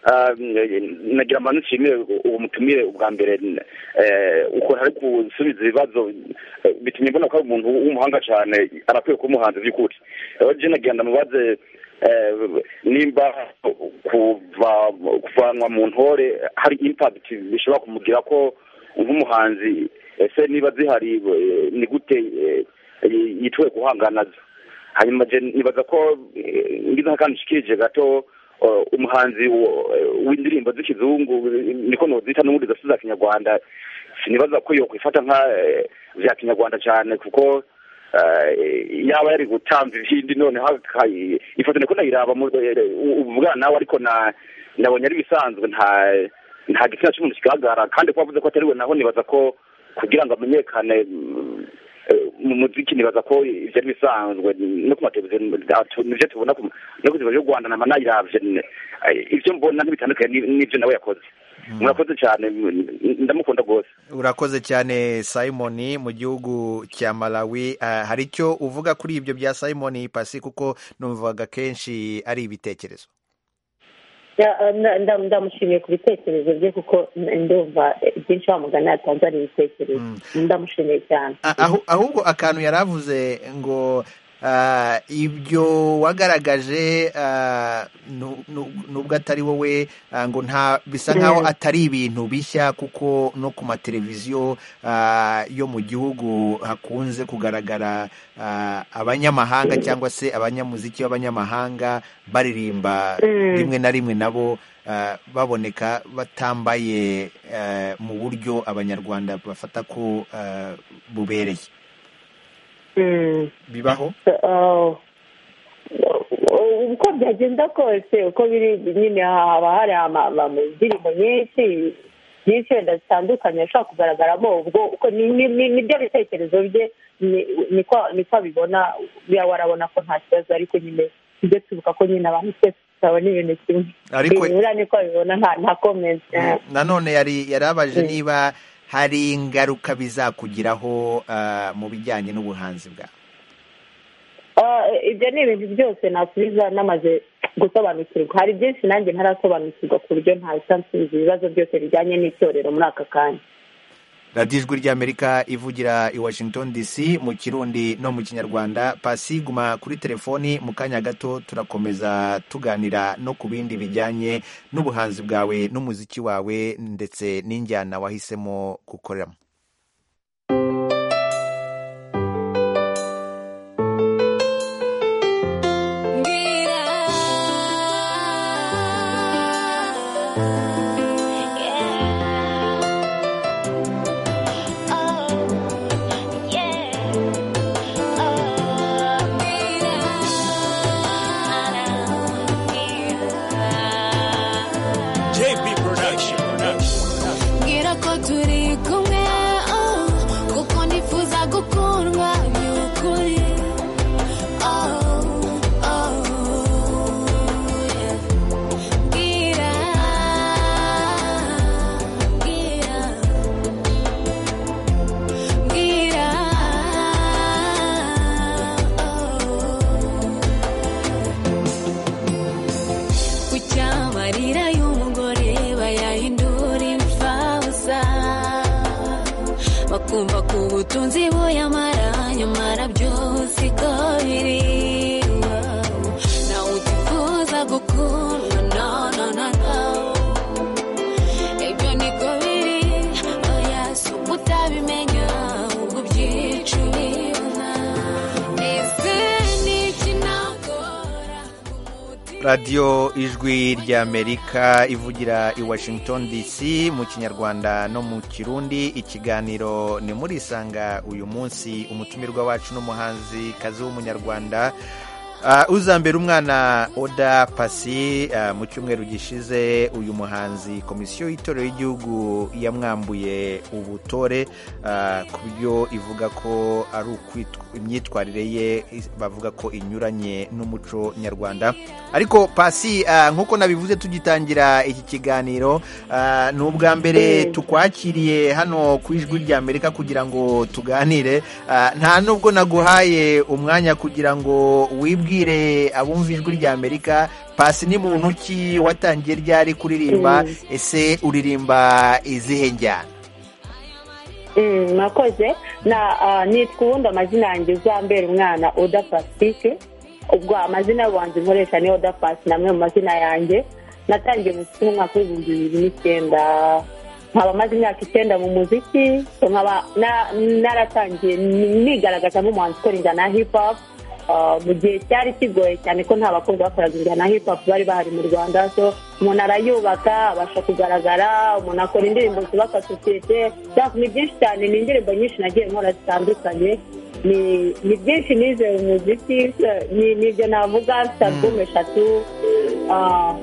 Ah, mm, nagira amano nshimire uwo mutumire ubwa mbere eh, uko ari gusubiza ibibazo eh, bitumye mbona ko ari umuntu w'umuhanga cyane arakwiye kuba umuhanzi by'ukuri rero je nagira ndamubaze eh, nimba kuva kuvanwa mu ntore hari impact bishobora kumugira ko nk'umuhanzi ese niba zihari eh, ni gute eh, yitwe guhangana nazo hanyuma je nibaza ko eh, ngize akandi nshikirije gato eh, umuhanzi wo- eh, w'indirimbo z'ikizungu eh, niko nozita n'ubundi zose za kinyarwanda sinibaza ko iyo kwifata nka eh, vya kinyarwanda cyane kuko eh, yaba yari gutamba ibindi noneho aka- ifoto niko nayiraba mu- eh, ubwana nawe ariko na nabonye ari ibisanzwe nta nta gitsina cy'umuntu kigaragara kandi ko wavuze ko atari we naho nibaza ko kugira ngo amenyekane mm, eh, mu muziki nibaza ko ibyo ari bisanzwe no ku mateleviziyo atu- nibyo tubona ku- no ku televiziyo y'u rwanda nama nayiravye n- eh, ibyo mbona ntibitandukanye ni- n'ibyo nawe yakoze murakoze cyane mm, ndamukunda rwose urakoze cyane simon mu gihugu cya malawi Ah, hari icyo uvuga kuri ibyo bya simon pasi kuko numvaga kenshi ari ibitekerezo Ya, na- nda- ndamushimiye ku bitekerezo bye kuko ndumva eh, byinshi wa mugani yatanze ari ibitekerezo ndamushimiye cyane A- ahu- ahubwo akantu yari avuze ngo ah, ibyo wagaragaje ah, nu- nu- nubwo atari wowe ah, ngo nta bisa nk'aho Mm. atari ibintu bishya kuko no ku mateleviziyo ah, yo mu gihugu hakunze kugaragara ah, abanyamahanga cyangwa se abanyamuziki b'abanyamahanga baririmba Mm. rimwe na rimwe nabo ah, baboneka batambaye ah, mu buryo abanyarwanda bafata ko ah, bubereye Mm. bibaho Ah, uko byagenda kose uko biri nyine haba hari ama- ama- indirimbo nyinshi nyinshi wenda zitandukanye ashobora kugaragaramo ubwo uko ni- ni- ni- nibyo bitekerezo bye ni- niko niko abibona buriya warabona ko nta kibazo ariko nyine tujye twibuka ko nyine abantu twese tutabona ibintu kimwe Ariko- buriya niko abibona nta nta comment nanone yari yarabaje Mm. niba hari ingaruka bizakugiraho ah, mu bijyanye n'ubuhanzi bwawe Ah, ibyo ni ibintu byose nasubiza namaze gusobanukirwa hari byinshi nanjye ntarasobanukirwa ku buryo ntahita nsubiza ibibazo byose bijyanye n'itorero muri aka kanya radiyo ijwi ry'amerika ivugira i washington dc mu kirundi no mu kinyarwanda pasi guma kuri telefoni mu kanya gato turakomeza tuganira no ku bindi bijyanye n'ubuhanzi bwawe n'umuziki wawe ndetse n'injyana wahisemo gukoreramo JP Production. Production. Production. Ngira ko turi kumwe bakumva ko ubutunzi buyamara nyuma arabyusiga biriwa nawe utifuza gukundwa no no no no ibyo niko biri oya si uko utabimenya ahubwo ubyicubira ese ni ikinagora radiyo ijwi ry'amerika ivugira i washington dc mu kinyarwanda no mu kirundi ikiganiro ni muri isanga uyu munsi umutumirwa wacu n'umuhanzi kazi w'umunyarwanda Ah, uzambera umwana oda pasi ah, mu cyumweru gishize uyu muhanzi komisiyo y'itorero y'igihugu yamwambuye ubutore ah, ku byo ivuga ko ari ukwitw- imyitwarire ye is- bavuga ko inyuranye n'umuco nyarwanda ariko pasi ah, nk'uko nabivuze tugitangira iki kiganiro ah, ni ubwa mbere tukwakiriye hano ku ijwi ry'amerika kugira ngo tuganire Ah, nta nubwo naguhaye umwanya kugira ngo wibwire abumva ijwi ry'amerika pasi ni muntu ki watangiye ryari kuririmba ese uririmba izihe njyana Mm, mwakoze na ah, nitwa ubundi amazina yanjye uzambera umwana oda pasitike ubwo amazina y'ubanza nkoresha ni oda pasi namwe mu mazina yanjye natangiye umuziki mu mwaka w'ibihumbi bibiri n'icyenda nkaba maze imyaka icyenda mu muziki so nkaba na- naratangiye nigaragaza nk'umuhanzi ukora injyana ya hip hop Ah, mu gihe cyari kigoye cyane ko nta bakobwa bakoraga injyana ya hip hop bari bahari mu rwanda so umuntu arayubaka abasha kugaragara umuntu akora indirimbo zubaka sosiyete byaka ni byinshi cyane ni indirimbo nyinshi nagiye nkora zitandukanye ni ni byinshi nize mu muziki eh, ni- nibyo navuga mfite alubumu eshatu Ah,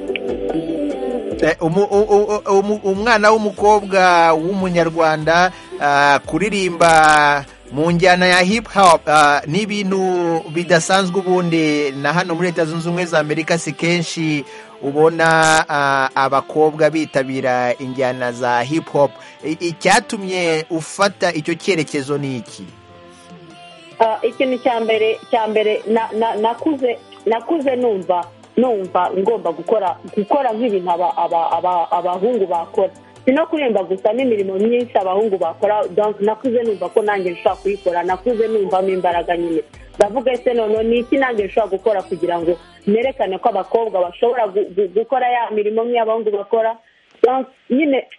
Eh, umu- u- u- u- umu- umwana w'umukobwa w'umunyarwanda ah, kuririmba mu njyana ya hip hop ah, ni ibintu bidasanzwe ubundi na hano muri leta zunze ubumwe za amerika si kenshi ubona ah, abakobwa bitabira injyana za hip hop I- icyatumye ufata icyo cyerekezo ni iki Ah, ikintu cya mbere cya mbere na- na- nakuze nakuze numva numva ngomba gukora gukora nk'ibintu aba- aba- aba- abahungu bakora si no kuririmba gusa n'imirimo myinshi abahungu bakora donc nakuze numva ko nanjye nshobora kuyikora nakuze numvamo imbaraga nyine ndavuga ese noneho ni iki nanjye nshobora gukora kugira ngo nerekane ko abakobwa bashobora gu- gu- gukora ya mirimo nk'iy'abahungu bakora donc nyine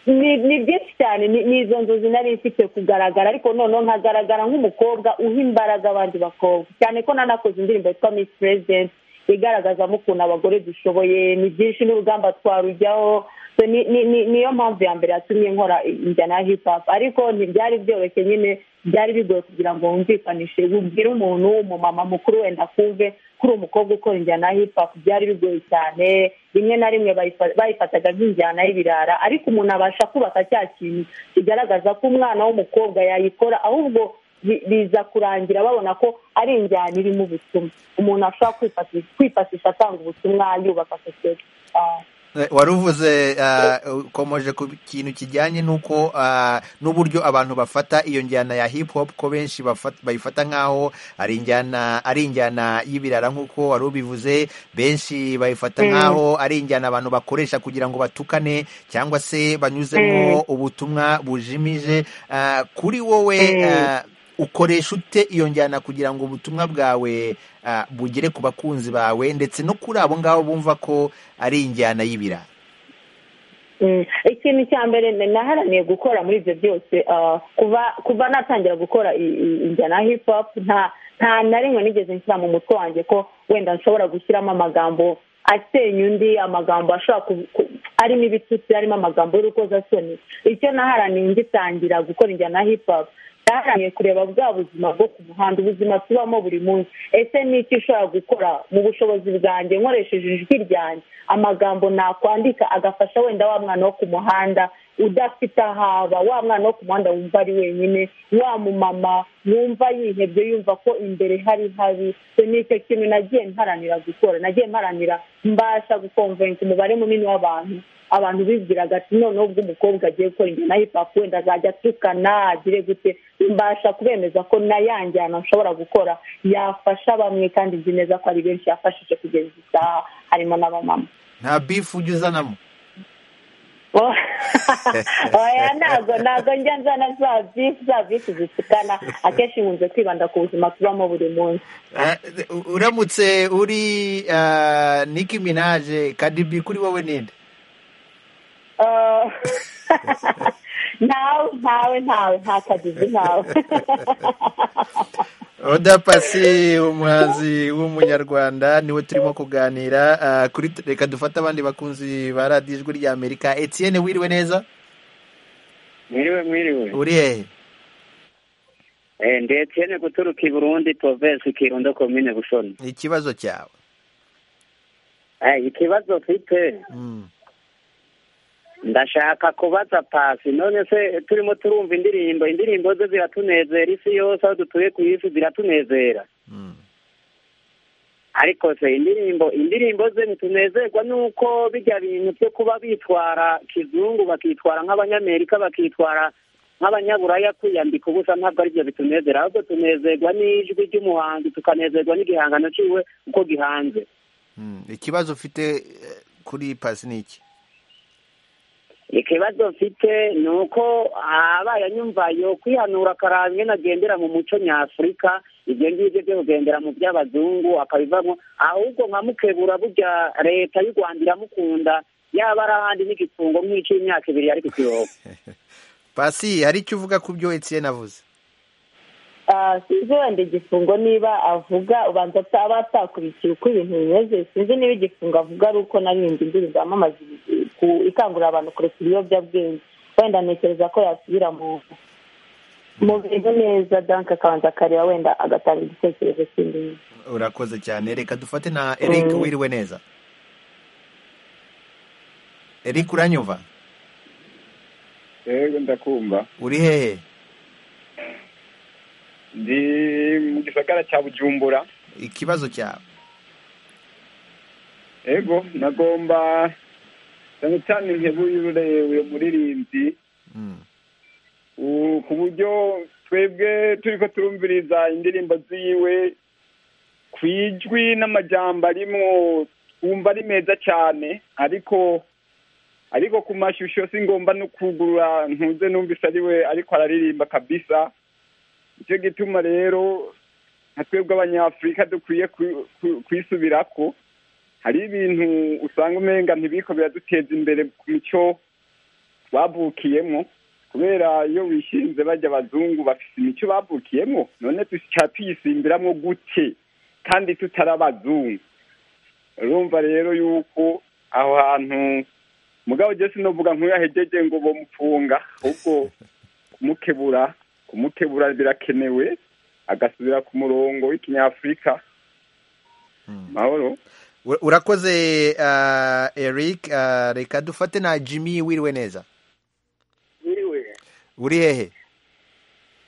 ni ni byinshi cyane ni ni izo nzozi nari mfite kugaragara ariko noneho nkagaragara nk'umukobwa uha imbaraga abandi bakobwa cyane ko nanakoze indirimbo yitwa miss president igaragazamo ukuntu abagore dushoboye ni byinshi n'urugamba twarujyaho So ni- ni- ni- niyo mpamvu ya mbere yatumye nkora injyana ya hip hop ariko ntibyari byoroshye nyine byari bigoye kugira ngo wumvikanishe ubwire umuntu umumama mukuru wenda akumve ko uri umukobwa ukora injyana ya hip hop byari bigoye cyane rimwe na rimwe bayifa- bayifataga nk'injyana y'ibirara ariko umuntu abasha kubaka cya kintu kigaragaza ko umwana w'umukobwa yayikora ahubwo bi- biza kurangira babona ko ari injyana irimo ubutumwa umuntu ashobora kwifashisha- kwifashisha atanga ubutumwa yubaka sosiyete Ah. Eh, wari uvuze ah, ukomoje ku kintu kijyanye n'uko ah, n'uburyo abantu bafata iyo njyana ya hip hop ko benshi bafat- bayifata nk'aho ari injyana ari injyana y'ibirara nk'uko wari ubivuze benshi bayifata Mm. nk'aho ari injyana abantu bakoresha kugira ngo batukane cyangwa se banyuzemo ubutumwa bujimije Ah, kuri wowe Mm. ah, ukoresha ute iyo njyana kugira ngo ubutumwa bwawe ah, bugere ku bakunzi bawe ndetse no kuri abo ngabo bumva ko ari injyana y'ibirara Mm. ikintu cya mbere na- naharaniye gukora muri ibyo byose ah, kuva kuva natangira gukora i- i- injyana ya hip hop nta nta na rimwe nigeze nshyira mu mutwe wanjye ko wenda nshobora gushyiramo amagambo asenya undi amagambo ashobora ku- ku- arimo ibitutsi arimo amagambo y'urukozasoni icyo naharaniye ngitangira gukora injyana ya hip hop twaharaniye kureba bwa buzima bwo ku muhanda ubuzima tubamo buri munsi ese ni iki ushobora gukora mu bushobozi bwanjye nkoresheje ijwi ryanjye amagambo nakwandika agafasha wenda wa mwana wo ku muhanda udafite ahaba wa mwana wo ku muhanda wumva ari wenyine wa mumama wumva yihebye yumva ko imbere hari habi So ni icyo kintu nagiye mparanira gukora nagiye mparanira mbasha gukonvenka umubare munini w'abantu abantu bibwiraga ati noneho ubwo umukobwa agiye gukora injyana ya hip hop wenda azajya atukana agire gute mbasha kubemeza ko na ya njyana nshobora gukora yafasha bamwe kandi nzi neza ko ari benshi yafashije kugeza isaha harimo n'abamama nta bifu ujya uzanamo Oh. oya ntabwo ntabwo njya nzana za visi za visi zisikana akenshi nkunze kwibanda ku buzima tubamo buri munsi Ah, uramutse uri ah, Nicki Minaj kadibi kuri wowe ninde Ah, ntawe ntawe ntawe nta kagizi ntawe oda pasi umuhanzi w'umunyarwanda niwe turimo kuganira ah, kuri reka dufate abandi bakunzi ba radiyo ijwi ry'amerika etienne wiriwe neza mwiriwe mwiriwe uri hehe Eh, ndi Etienne guturuka i burundi provensi kirundo komine busoni ikibazo cyawe Eh, ikibazo mfite Mm. ndashaka kubaza pasi none se turimo turumva indirimbo indirimbo ze ziratunezera isi yose aho dutuye ku isi ziratunezera ariko se indirimbo indirimbo ze ntitunezerwa nuko bijya bintu byo kuba bitwara kizungu bakitwara nk'abanyamerika bakitwara nk'abanyaburaya kwiyambika ubusa ntabwo ari byo bitunezera ahubwo tunezerwa n'ijwi ry'umuhanzi tukanezerwa n'igihangano cyiwe uko gihanze Mm. ikibazo ufite eh, kuri pasi ni iki ikibazo mfite ni uko abaye anyumvayo kwihanura akaraba ingene agendera mu muco nyafurika ibyo ngibyo byo kugendera mu by'abazungu akabivamo ahubwo nka mukebura burya leta y'u rwanda iramukunda yaba ari ahandi n'igifungo nk'icy'imyaka ibiri ariko ikiyobo pasi hari icyo uvuga ku byo etienne avuze Ah, sinzi wenda igifungo niba avuga ubanza aba atakurikiye uko ibintu bimeze sinzi niba igifungo avuga ari uko naririmbye indirimbo yamamaza ibi- ku- ikangurira abantu kureka ibiyobyabwenge wenda ntekereza ko yasubira mu mu bintu neza danke akabanza akareba wenda agatanga igitekerezo kindi urakoze cyane reka dufate na eric Mm. wiriwe neza eric uranyumva rero ndakumva uri hehe ndi mu gisagara cya bujumbura ikibazo cyawe ego nagomba cyane cyane nkebuyure uyu muririmbyi U- ku buryo twebwe turi ko turumviriza indirimbo ziwe ku ijwi n'amajyamba arimwo twumva ari meza cyane ariko ariko ku mashusho si ngomba no kugurura ntuze numvise ari we ariko araririmba kabisa nicyo gituma rero nka twebwe abanyafurika dukwiye ku- ku- kwisubirako hari ibintu usanga umenga ntibiko biraduteza imbere ku mico twavukiyemo kubera iyo wishinze bajya abazungu bafite imico bavukiyemo none tuca tuyisimbiramo gute kandi tutari abazungu urumva rero yuko aho hantu mugabo je sinovuga nkuyahejeje ngo bomupfunga ahubwo kumukebura kumukebura birakenewe agasubira ku murongo w'ikinyafurika mahoro U- urakoze ah, eric Ah, reka dufate na jimmy wiriwe neza nyiriwe uri hehe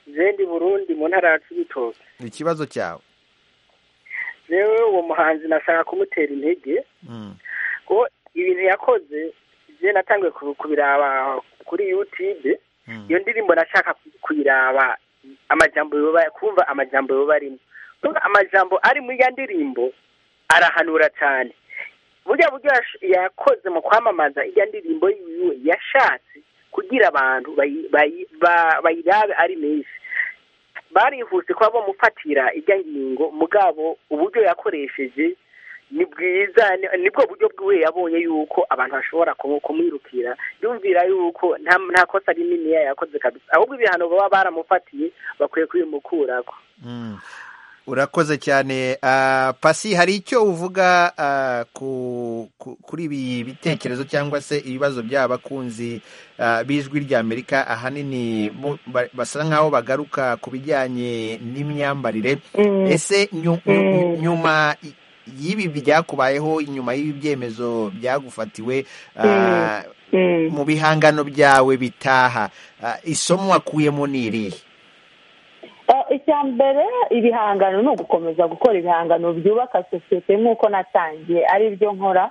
zendi burundi mu ntara ya cibitoke ikibazo cyawe rero uwo muhanzi nashaka kumutera intege Mm. ko ibintu yakoze je natangiye ku- kubiraba kuri youtube iyo ndirimbo nashaka ku- kuyiraba amajambo yoba kumva amajambo yoba arimo Kuvuga amajambo ari muri ya ndirimbo arahanura cyane burya buryo yash- yakoze mu kwamamaza iya ndirimbo yiwe yashatse kugira abantu bayi- bayi- ba- bayirabe ari menshi barihuse kuba bamufatira ijya ngingo mugabo uburyo yakoresheje ni bwiza ni- nibwo buryo bwiwe yabonye yuko abantu bashobora kumu- kumwirukira yumvira yuko nta nta kosa rinini yakoze kabisa ahubwo ibihano baba baramufatiye bakwiye kubimukurako Mm. urakoze cyane Ah, pasi hari icyo uvuga ah, ku, ku, kuri ibi bitekerezo cyangwa se ibibazo by'aba bakunzi ah, b'ijwi ry'amerika ahanini bo- ba- basa nk'aho bagaruka ku bijyanye n'imyambarire Mm. ese nyu- nyu- nyu- Mm. nyuma y- y'ibi byakubayeho nyuma y'ibi byemezo byagufatiwe ah, mu bihangano byawe bitaha ah, isomo wakuyemo ni irihe Eh, icya mbere ibihangano ni ugukomeza gukora ibihangano byubaka sosiyete nk'uko natangiye ari byo nkora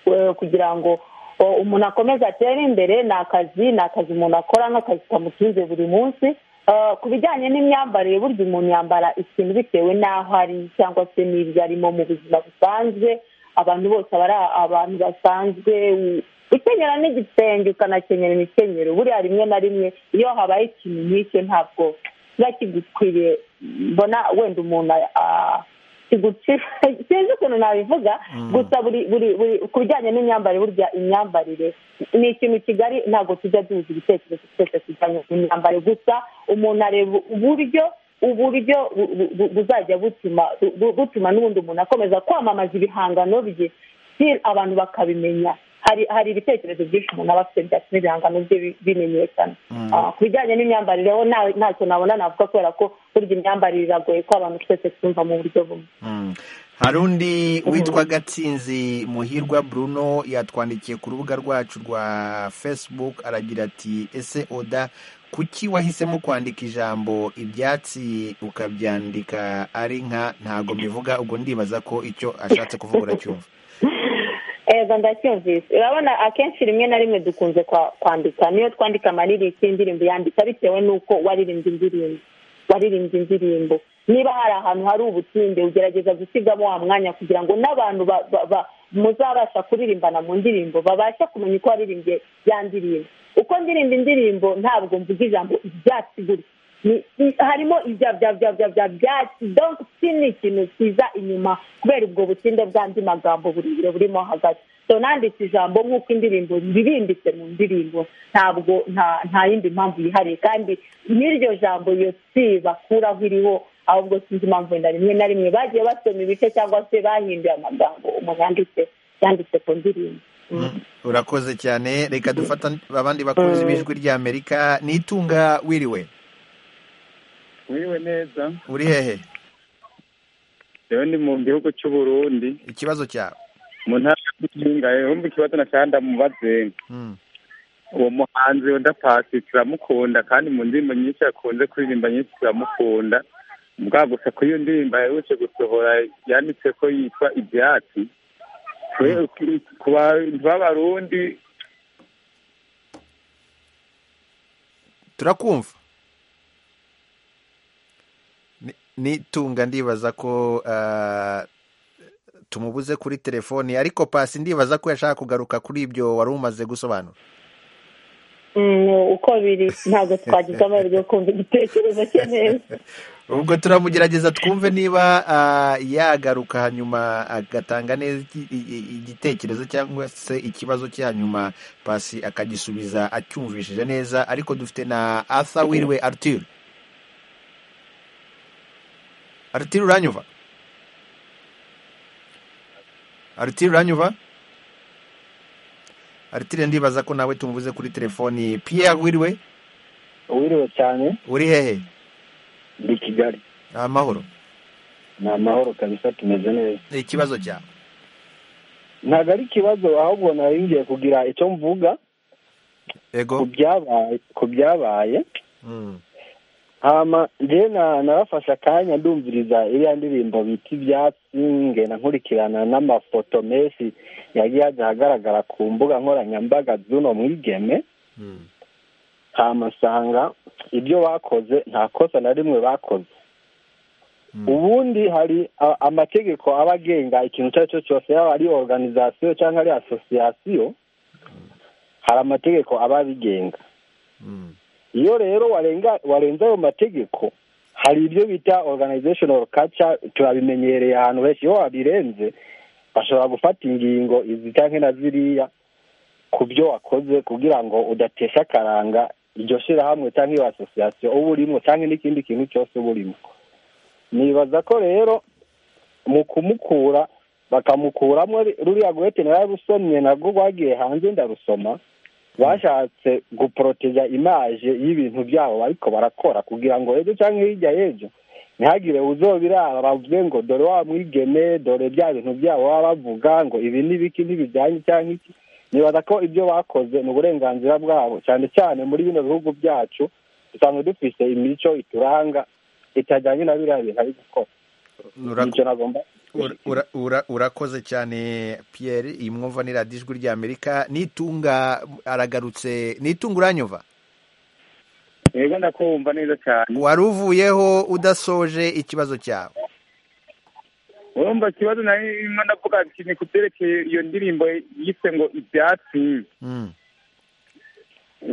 eh, kugira ngo eh, umuntu akomeze atere imbere ni akazi ni akazi umuntu akora nk'akazi kamutunze buri munsi Eh, ku bijyanye n'imyambarire burya umuntu yambara ikintu bitewe n'aho ari cyangwa se n'ibyo arimo mu buzima busanzwe abantu bose aba ari abantu basanzwe gukenyera n'igitenge ukanakenyera imikenyero buriya rimwe na rimwe iyo habaye ikintu nk'icyo ntabwo kiba kigukwiriye mbona wenda umuntu ah, kigucira sinzi ukuntu nabivuga gusa buri buri buri ku bijyanye n'imyambarire burya imyambarire ni ikintu kigali ntabwo tujya duhuza ibitekerezo twese kijyanye n'imyambarire gusa umuntu areba uburyo uburyo bu- bu- bu- buzajya butuma bu- butuma n'ubundi umuntu akomeza kwamamaza ibihangano bye si- abantu bakabimenya hari hari ibitekerezo byinshi umuntu aba afite byatuma ibihangano bye bi- bimenyekana Mm. Ah, ku bijyanye n'imyambarire ho nta- ntacyo nabona navuga kubera ko burya imyambarire iragoye ko abantu twese twumva mu buryo bumwe Mm. hari undi witwa gatsinzi muhirwa bruno yatwandikiye ku rubuga rwacu rwa facebook aragira ati ese oda kuki wahisemo kwandika ijambo ibyatsi ukabyandika ari nka ntago mbivuga ubwo ndibaza ko icyo ashatse kuvuga uracyumva ego ndacyumvise urabona akenshi rimwe na rimwe dukunze kwa- kwandika niyo twandika amaririki indirimbo yandika bitewe n'uko waririmbye indirimbo waririmbye indirimbo niba hari ahantu hari ubutinde ugerageza gusigamo wa mwanya kugira ngo n'abantu ba- ba- ba- muzabasha kuririmbana mu ndirimbo babashe kumenya uko waririmbye ya ndirimbo uko ndirimba indirimbo ntabwo mvuga ijambo ibyatsi gutya Ni- ni- harimo ibya bya bya bya bya byatsi donc si ni ikintu kiza inyuma kubera ubwo butinde bw'andi magambo burebure burimo hagati so nanditse ijambo nk'uko indirimbo ririmbitse mu ndirimbo ntabwo nta nta yindi mpamvu yihariye kandi n'iryo jambo iyo si bakuraho iriho ahubwo sinzi impamvu wenda rimwe na rimwe bagiye basoma ibice cyangwa se bahinduye amagambo umuntu yanditse yanditse ku ndirimbo urakoze cyane reka dufata abandi bakunzi b'ijwi ry'amerika nitunga wiriwe wiriwe neza uri hehe rero ni mu gihugu cy'u Burundi ikibazo cyawe mu ntara y'Ubuhinga yumva ikibazo nashanda mubaze Mm. uwo muhanzi wenda pasi turamukunda kandi mu ndirimbo nyinshi yakunze kuririmba nyinshi turamukunda mbwa gusa kuri iyo ndirimbo yaherutse gusohora yanditse ko yitwa ibyatsi twe ku bantu b'abarundi turakumva Ni- nitunga ndibaza ko ah, tumubuze kuri telefoni ariko pasi ndibaza ko yashaka kugaruka kuri ibyo wari umaze gusobanura Mm, uko biri ntabwo twagize amahirwe yo kumva igitekerezo cye neza ubwo turamugerageza twumve niba ah, yagaruka hanyuma agatanga neza iki- i- i- igitekerezo cyangwa se ikibazo cya nyuma pasi akagisubiza acyumvishije neza ariko dufite na arthur wiriwe arthur arthur uranyumva arutire uranyuba arutire ndibaza ko nawe tumubuze kuri telefoni pierre wiriwe wiriwe cyane uri hehe ndi kigali ni amahoro ni amahoro kabisa tumeze neza ni ikibazo cyawe ntabwo ari ikibazo ahubwo nari ngiye kugira icyo mvuga Ego. ku byabaye ku byabaye Mm. hama njyewe na- narafashe akanya ndumviriza iriya ndirimbo bita ibyatsi ngenda nkurikirana n'amafoto menshi yagiye ajya ahagaragara ku mbuga nkoranyambaga z'uno mwigeme hamasanga ibyo bakoze nta kosa na rimwe bakoze ubundi hari a- amategeko aba agenga ikintu icyo ari cyo cyose yaba ari oruganizasiyo cyangwa ari asosiyasiyo hari amategeko aba abigenga iyo rero warenga warenze ayo mategeko hari ibyo bita organizational culture turabimenyereye ahantu henshi iyo wabirenze bashobora gufata ingingo izi cyangwa na ziriya ku byo wakoze kugira ngo udatesha akaranga iryo shyirahamwe cyangwa iyo asosiyasiyo uba urimo cyangwa n'ikindi kintu cyose uba urimo nibaza ko rero mu kumukura bakamukuramo ruriya gwete nararusomye nabwo rwagiye hanze ndarusoma bashatse guporoteja imaje y'ibintu byabo bariko barakora kugira ngo ejo cyangwa hirya y'ejo ntihagire uzobirara bavuge ngo dore wa mwigeme dore bya bintu byabo baba bavuga ngo ibi n'ibiki ntibijyanye cyangwa iki nibaza ko ibyo bakoze ni uburenganzira bwabo cyane cyane muri bino bihugu byacu dusanzwe dufise imico ituranga itajyanye na biriya bintu ari gukora Ura- nicyo nagomba ura- ura- ura- urakoze cyane pierre iyi mwumva ni radiyo ijwi rya amerika nitunga aragarutse nitunga uranyumva yego ndakumva neza cyane wari uvuyeho udasoje ikibazo cyawe urumva ikibazo narimo ndavuga nti ni ku byerekeye iyo ndirimbo yitwe ngo ibyatsi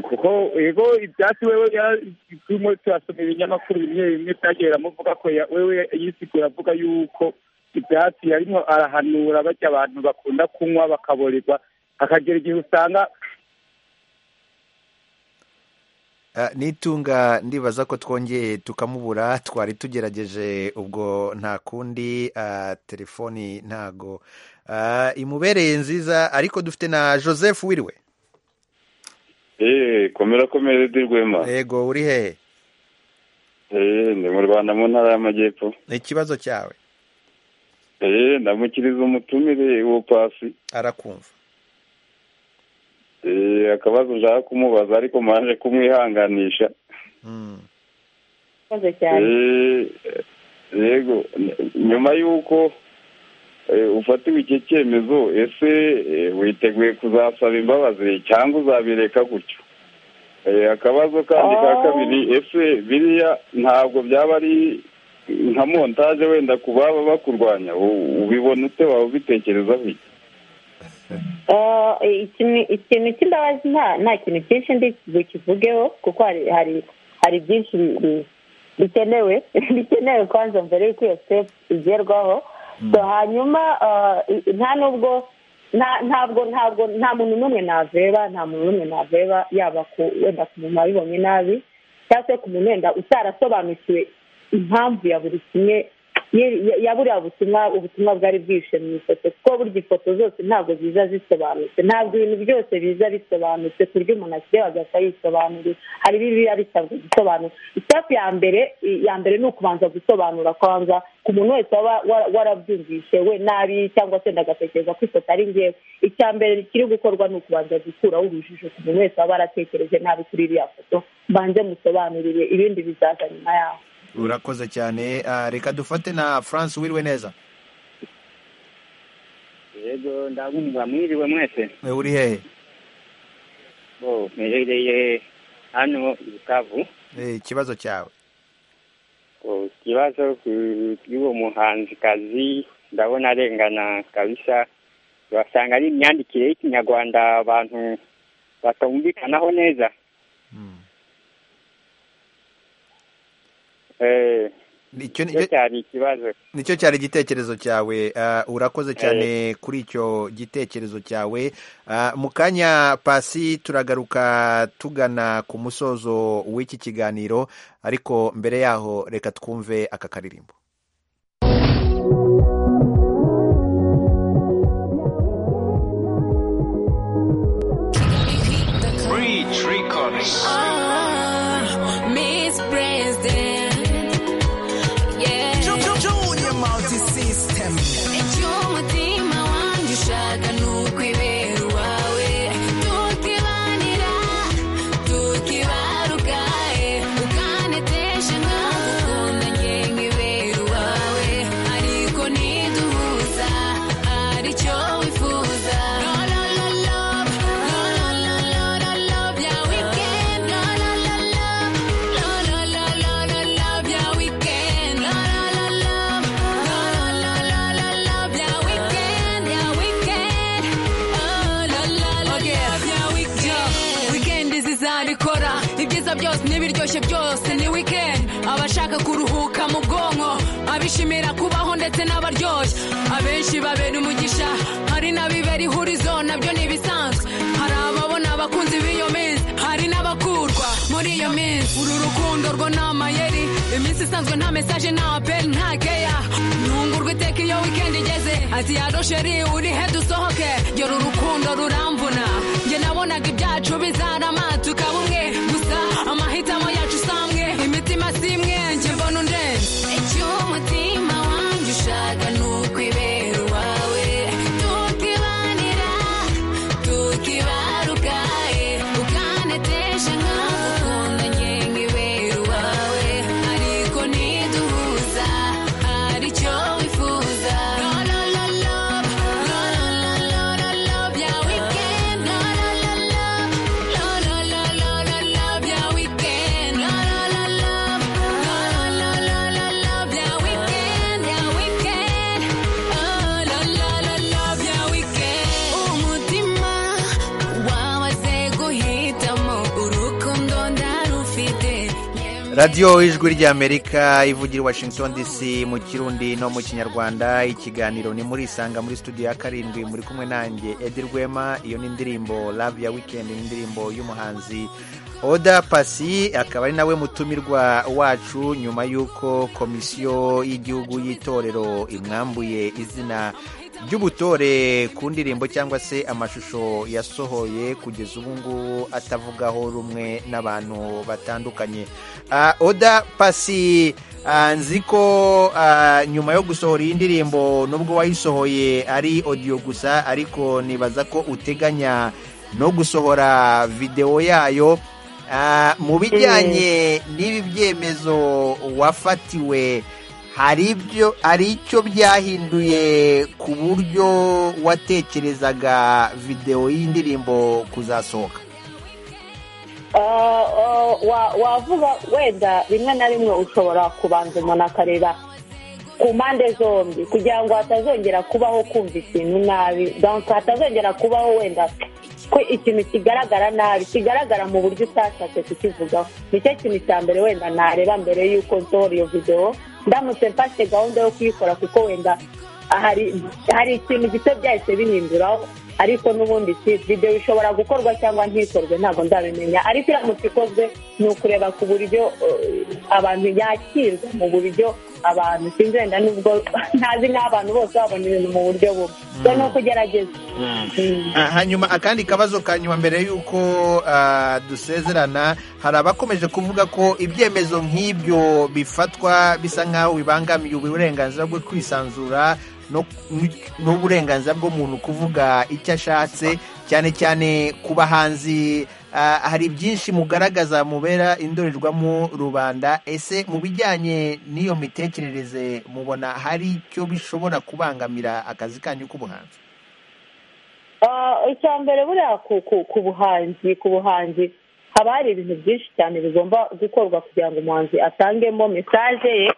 kuko ego ibyatsi wewe ya- turimo turasoma ibinyamakuru bimwe bimwe byagiye biramuvuga ko ya- wewe yisigura avuga yuko ibyatsi yarimo arahanura bajya abantu bakunda kunywa bakaborerwa hakagera igihe usanga Ah, nitunga ndibaza ko twongeye tukamubura twari tugerageje ubwo nta kundi ah, telefoni ntago Ah, imubereye nziza ariko dufite na joseph wiriwe eee komera komera di rwema yego uri hehe eee ndi mu rwanda mu ntara y'amajyepfo ikibazo cyawe eee ndamukiriza umutumire uwo pasi arakumva eee akabazo ushaka kumubaza ariko manje kumwihanganisha murakoze cyane eee yego n- nyuma y'uko eh, ufatiwe icyo cyemezo ese eh, witeguye kuzasaba imbabazi cyangwa uzabireka gutyo Eh, akabazo kandi ka kabiri ese biriya ntabwo byaba ari nka montaje wenda ku baba bakurwanya U- ubibona ute waba ubitekerezaho iki Ah, ikintu ikintu cy'imbabazi nta nta kintu cyinshi ndi bukivugeho kuko hari hari hari byinshi bi- bi- bikenewe bikenewe kwanza mbere y'uko iyo step igerwaho So, hanyuma ah, i- nta nubwo nta ntabwo ntabwo nta muntu n'umwe naveba nta muntu n'umwe naveba yaba ku wenda ku muntu wabibonye nabi cyangwa se ku muntu wenda utarasobanukiwe impamvu ya buri kimwe ye- ya- ya buriya butumwa ubutumwa bwari bwishe mu ifoto kuko burya ifoto zose ntabwo ziza zisobanutse ntabwo ibintu byose biza bisobanutse ku buryo umuntu akireba agahita yisobanurira hari biba bisabwa gusobanura itapu ya mbere i- ya mbere ni ukubanza gusobanura kwanza ku muntu wese waba wara- warabyumvishe we nabi cyangwa se ndagatekereza ko ifoto ari ngewe icya mbere kiri gukorwa ni ukubanza gukuraho urujijo ku muntu wese waba waratekereje nabi kuri iriya foto mbanze musobanurire ibindi bizaza nyuma yaho urakoze cyane Ah, reka dufate na france wiriwe neza yego ndabumva mwiriwe mwese Eh, uri hehe bo mperereye hano i bukavu Eh, ikibazo cyawe Bo, ikibazo ku- y'uwo muhanzikazi ndabona arengana kabisa basanga ari imyandikire y'ikinyarwanda abantu batumvikanaho neza Eh, Nicyo- nicyo cyari ikibazo nicyo cyari igitekerezo cyawe Ah, urakoze cyane kuri icyo gitekerezo cyawe Ah, mu kanya pasi turagaruka tugana ku musozo w'iki kiganiro ariko mbere yaho reka twumve aka karirimbo Breach Records. Ah, Miss President. Yeah. Junior multi system. Icyumutima wanjye ushaka ni ukwibera uwawe. Tukibanira, tukibaruka, eh. Ukanetesha nkagukunda njye nkibera uwawe. Ariko ntiduhuza, aricyo wifuza. No, no, no, love. No, no, no, no, no, love. Yeah, we can. No, no, no, love. No, no, no, no, no, love. Yeah, we can. No, no, no, love. No, no, no, no, no, love. Yeah, we can. Yeah, we can. Oh, la, la, la, love. Yeah, we can. Weekend zizabikora ibyiza byose n'ibiryoshye byose ni weekend abashaka kuruhuka mu bwonko abishimira kubaho ndetse n'abaryoshye abenshi babera umugisha hari n'abibera ihurizo nabyo ni ibisanzwe hari ababona abakunzi b'iyo minsi hari n'abakurwa muri iyo minsi uru rukundo rwo ni amayeri iminsi isanzwe nta mesaje nta apeli nta keya ntungurwa iteka iyo weekend igeze ati ya rosheri uri he dusohoke yora urukundo ruramvuna njye nabonaga ibyacu bizarama tukaba umwe gusa amahitamo yacu samwe imitima si imwe njye mbona undenze icyo umutima wanjye ushaka ni ukwibera uwawe tukibanira tukibaruka eh. ukanetesha nkagukunda njye nkibera uwawe ariko ntiduhuza aricyo wifuza no, no, no, love. No, no, no, no, no, love. Yeah, we can. No, no, no, love. No, no, radiyo ijwi ry'amerika ivugira i washington dc mu kirundi no mu kinyarwanda ikiganiro ni muri isanga muri studio ya karindwi muri kumwe nanjye edi rwema iyo ni indirimbo love ya weekend ni indirimbo y'umuhanzi oda pasi akaba ari nawe mutumirwa wacu nyuma y'uko komisiyo y'igihugu y'itorero imwambuye izina ry'ubutore ku ndirimbo cyangwa se amashusho yasohoye kugeza ubu ngubu atavugaho rumwe n'abantu batandukanye Ah, oda pasi ah, nzi ko ah, nyuma yo gusohora iyi ndirimbo nubwo wayisohoye ari odiyo gusa ariko nibaza ko uteganya no gusohora videwo yayo Ah, mu bijyanye n'ibi byemezo wafatiwe hari ibyo hari icyo byahinduye ku buryo watekerezaga videwo y'indirimbo kuzasohoka Ah, ah, wa- wavuga wenda rimwe na rimwe ushobora kubanza umuntu akareba ku mpande zombi kugira ngo hatazongera kubaho kumva ikintu nabi donc hatazongera kubaho wenda ko ikintu kigaragara nabi kigaragara mu buryo utashatse kukivugaho nicyo kintu cya mbere wenda nareba mbere y'uko nsohora iyo videwo ndamutse mfashe gahunda yo kuyikora kuko wenda hari hari ikintu gito byahise bihinduraho ariko n'ubundi si videwo ishobora gukorwa cyangwa ntikorwe ntabwo ndabimenya ariko iramutse ikozwe ni ukureba ku buryo eh, abantu yakirwa mu buryo abantu sinzi wenda n'ubwo ntazi n'abantu bose babona ibintu mu buryo bumwe so ni ukugerageza Ah, hanyuma akandi kabazo ka nyuma mbere y'uko ah, dusezerana hari abakomeje kuvuga ko ibyemezo nk'ibyo bifatwa bisa nk'aho bibangamiye uburenganzira bwo kwisanzura no- n'uburenganzira bw'umuntu kuvuga icyo ashatse cyane cyane ku bahanzi ah, hari byinshi mugaragaza mubera indorerwamo rubanda ese mu bijyanye n'iyo mitekerereze mubona hari icyo bishobora kubangamira akazi kanyu k'ubuhanzi Ah, icya mbere buriya ku ku- ku buhanzi ku buhanzi haba hari ibintu byinshi cyane bigomba gukorwa kugira ngo umuhanzi atangemo mesaje ye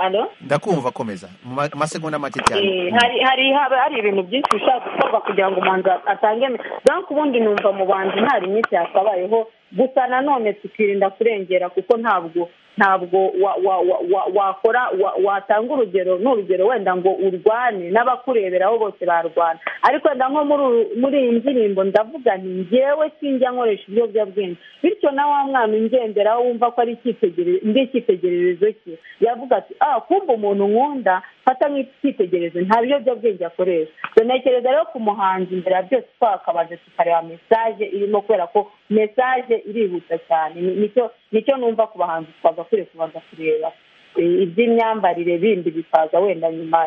Alo? ndakumva komeza mu ma- amasegonda make cyane Eh, hari hari haba hari ibintu byinshi bishobora gukorwa kugira ngo umuhanzi atange donc ubundi numva mu bantu nta rimwe yakabayeho gusa nanone tukirinda kurengera kuko ntabwo ntabwo wa- wa- wa- wa- wakora wa- watanga urugero n'urugero wenda ngo urwane n'abakureberaho bose barwana ariko wenda nko muri uru- muri iyi ndirimbo ndavuga nti njyewe sinjya nkoresha ibiyobyabwenge bityo na wa mwana ungenderaho wumva ko ari icyitegererezo ndi icyitegererezo cye yavuga ati ah kumva umuntu nkunda fata nk'icyitegererezo nta biyobyabwenge akoresha so ntekereza rero ku muhanzi imbere ya byose twakabanza tukareba mesaje irimo kubera ko mesaje irihuta cyane Ni- nicyo nicyo numva ku bahanzi twagakwiye kubanza kureba Eh, iby'imyambarire bindi bikaza wenda nyuma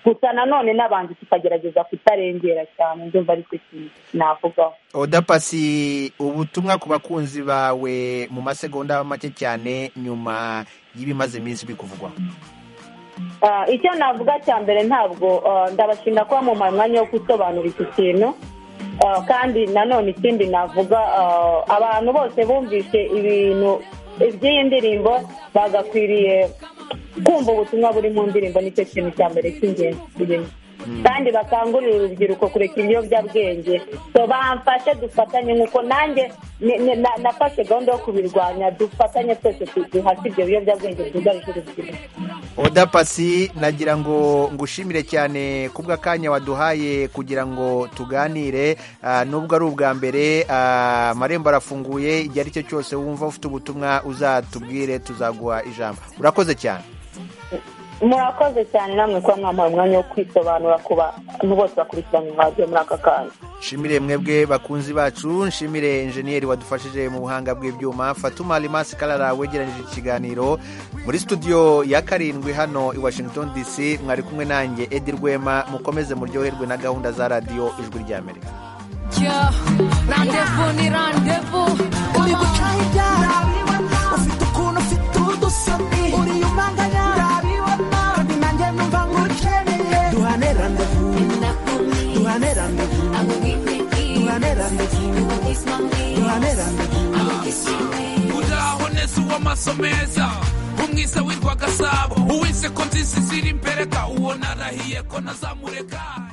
gusa nanone n'abantu tukagerageza kutarengera cyane ndumva aricyo kintu navugaho oda pasi ubutumwa ku bakunzi bawe mu masegonda make cyane nyuma y'ibimaze iminsi bikuvugwaho Ah, icyo navuga cya mbere ntabwo ah, ndabashimira kuba mu mwanya wo gusobanura iki kintu Ah, kandi nanone ikindi navuga ah, abantu bose bumvise ibintu iby'iyi ndirimbo bagakwiriye kumva ubutumwa buri mu ndirimbo nicyo kintu cya mbere cy'ingenzi kirimo kandi bakangurira urubyiruko kureka ibiyobyabwenge so bamfashe dufatanye nk'uko nanjye ni- ni- na- nafashe gahunda yo kubirwanya dufatanye twese tu- duhashye ibyo biyobyabwenge byugarije urubyiruko oda pasi nagira ngo ngushimire cyane kubw'akanya waduhaye kugira ngo tuganire Ah, nubwo ari ubwa mbere ah, amarembo arafunguye igihe ari cyo cyose wumva ufite ubutumwa uzatubwire tuzaguha ijambo urakoze cyane murakoze cyane namwe kuba mwamuha umwanya wo kwisobanura ku bantu bose bakurikirana radiyo muri aka kanya nshimire mwebwe bakunzi bacu nshimire injeniyeri wadufashije mu buhanga bw'ibyuma fatuma rimasi karara wegeranyije ikiganiro muri studio ya karindwi hano i washington dc mwari kumwe nanjye edi rwema mukomeze muryoherwe na gahunda za radiyo ijwi ry'amerika Yeah, rendezvous ni rendezvous. Uri gucahirya ndabiba, ufite ukuntu ufite udusoni, uri umanganya ndabibona, kandi nanjye numva ngukeneye. Duhane rendezvous, duhane rendezvous, duhane rendezvous, duhane rendezvous. uraho neza uw'amaso meza umwiza witwa gasabo uwise ko nzizi ziri imbereka uwo narahiye ko ntazamureka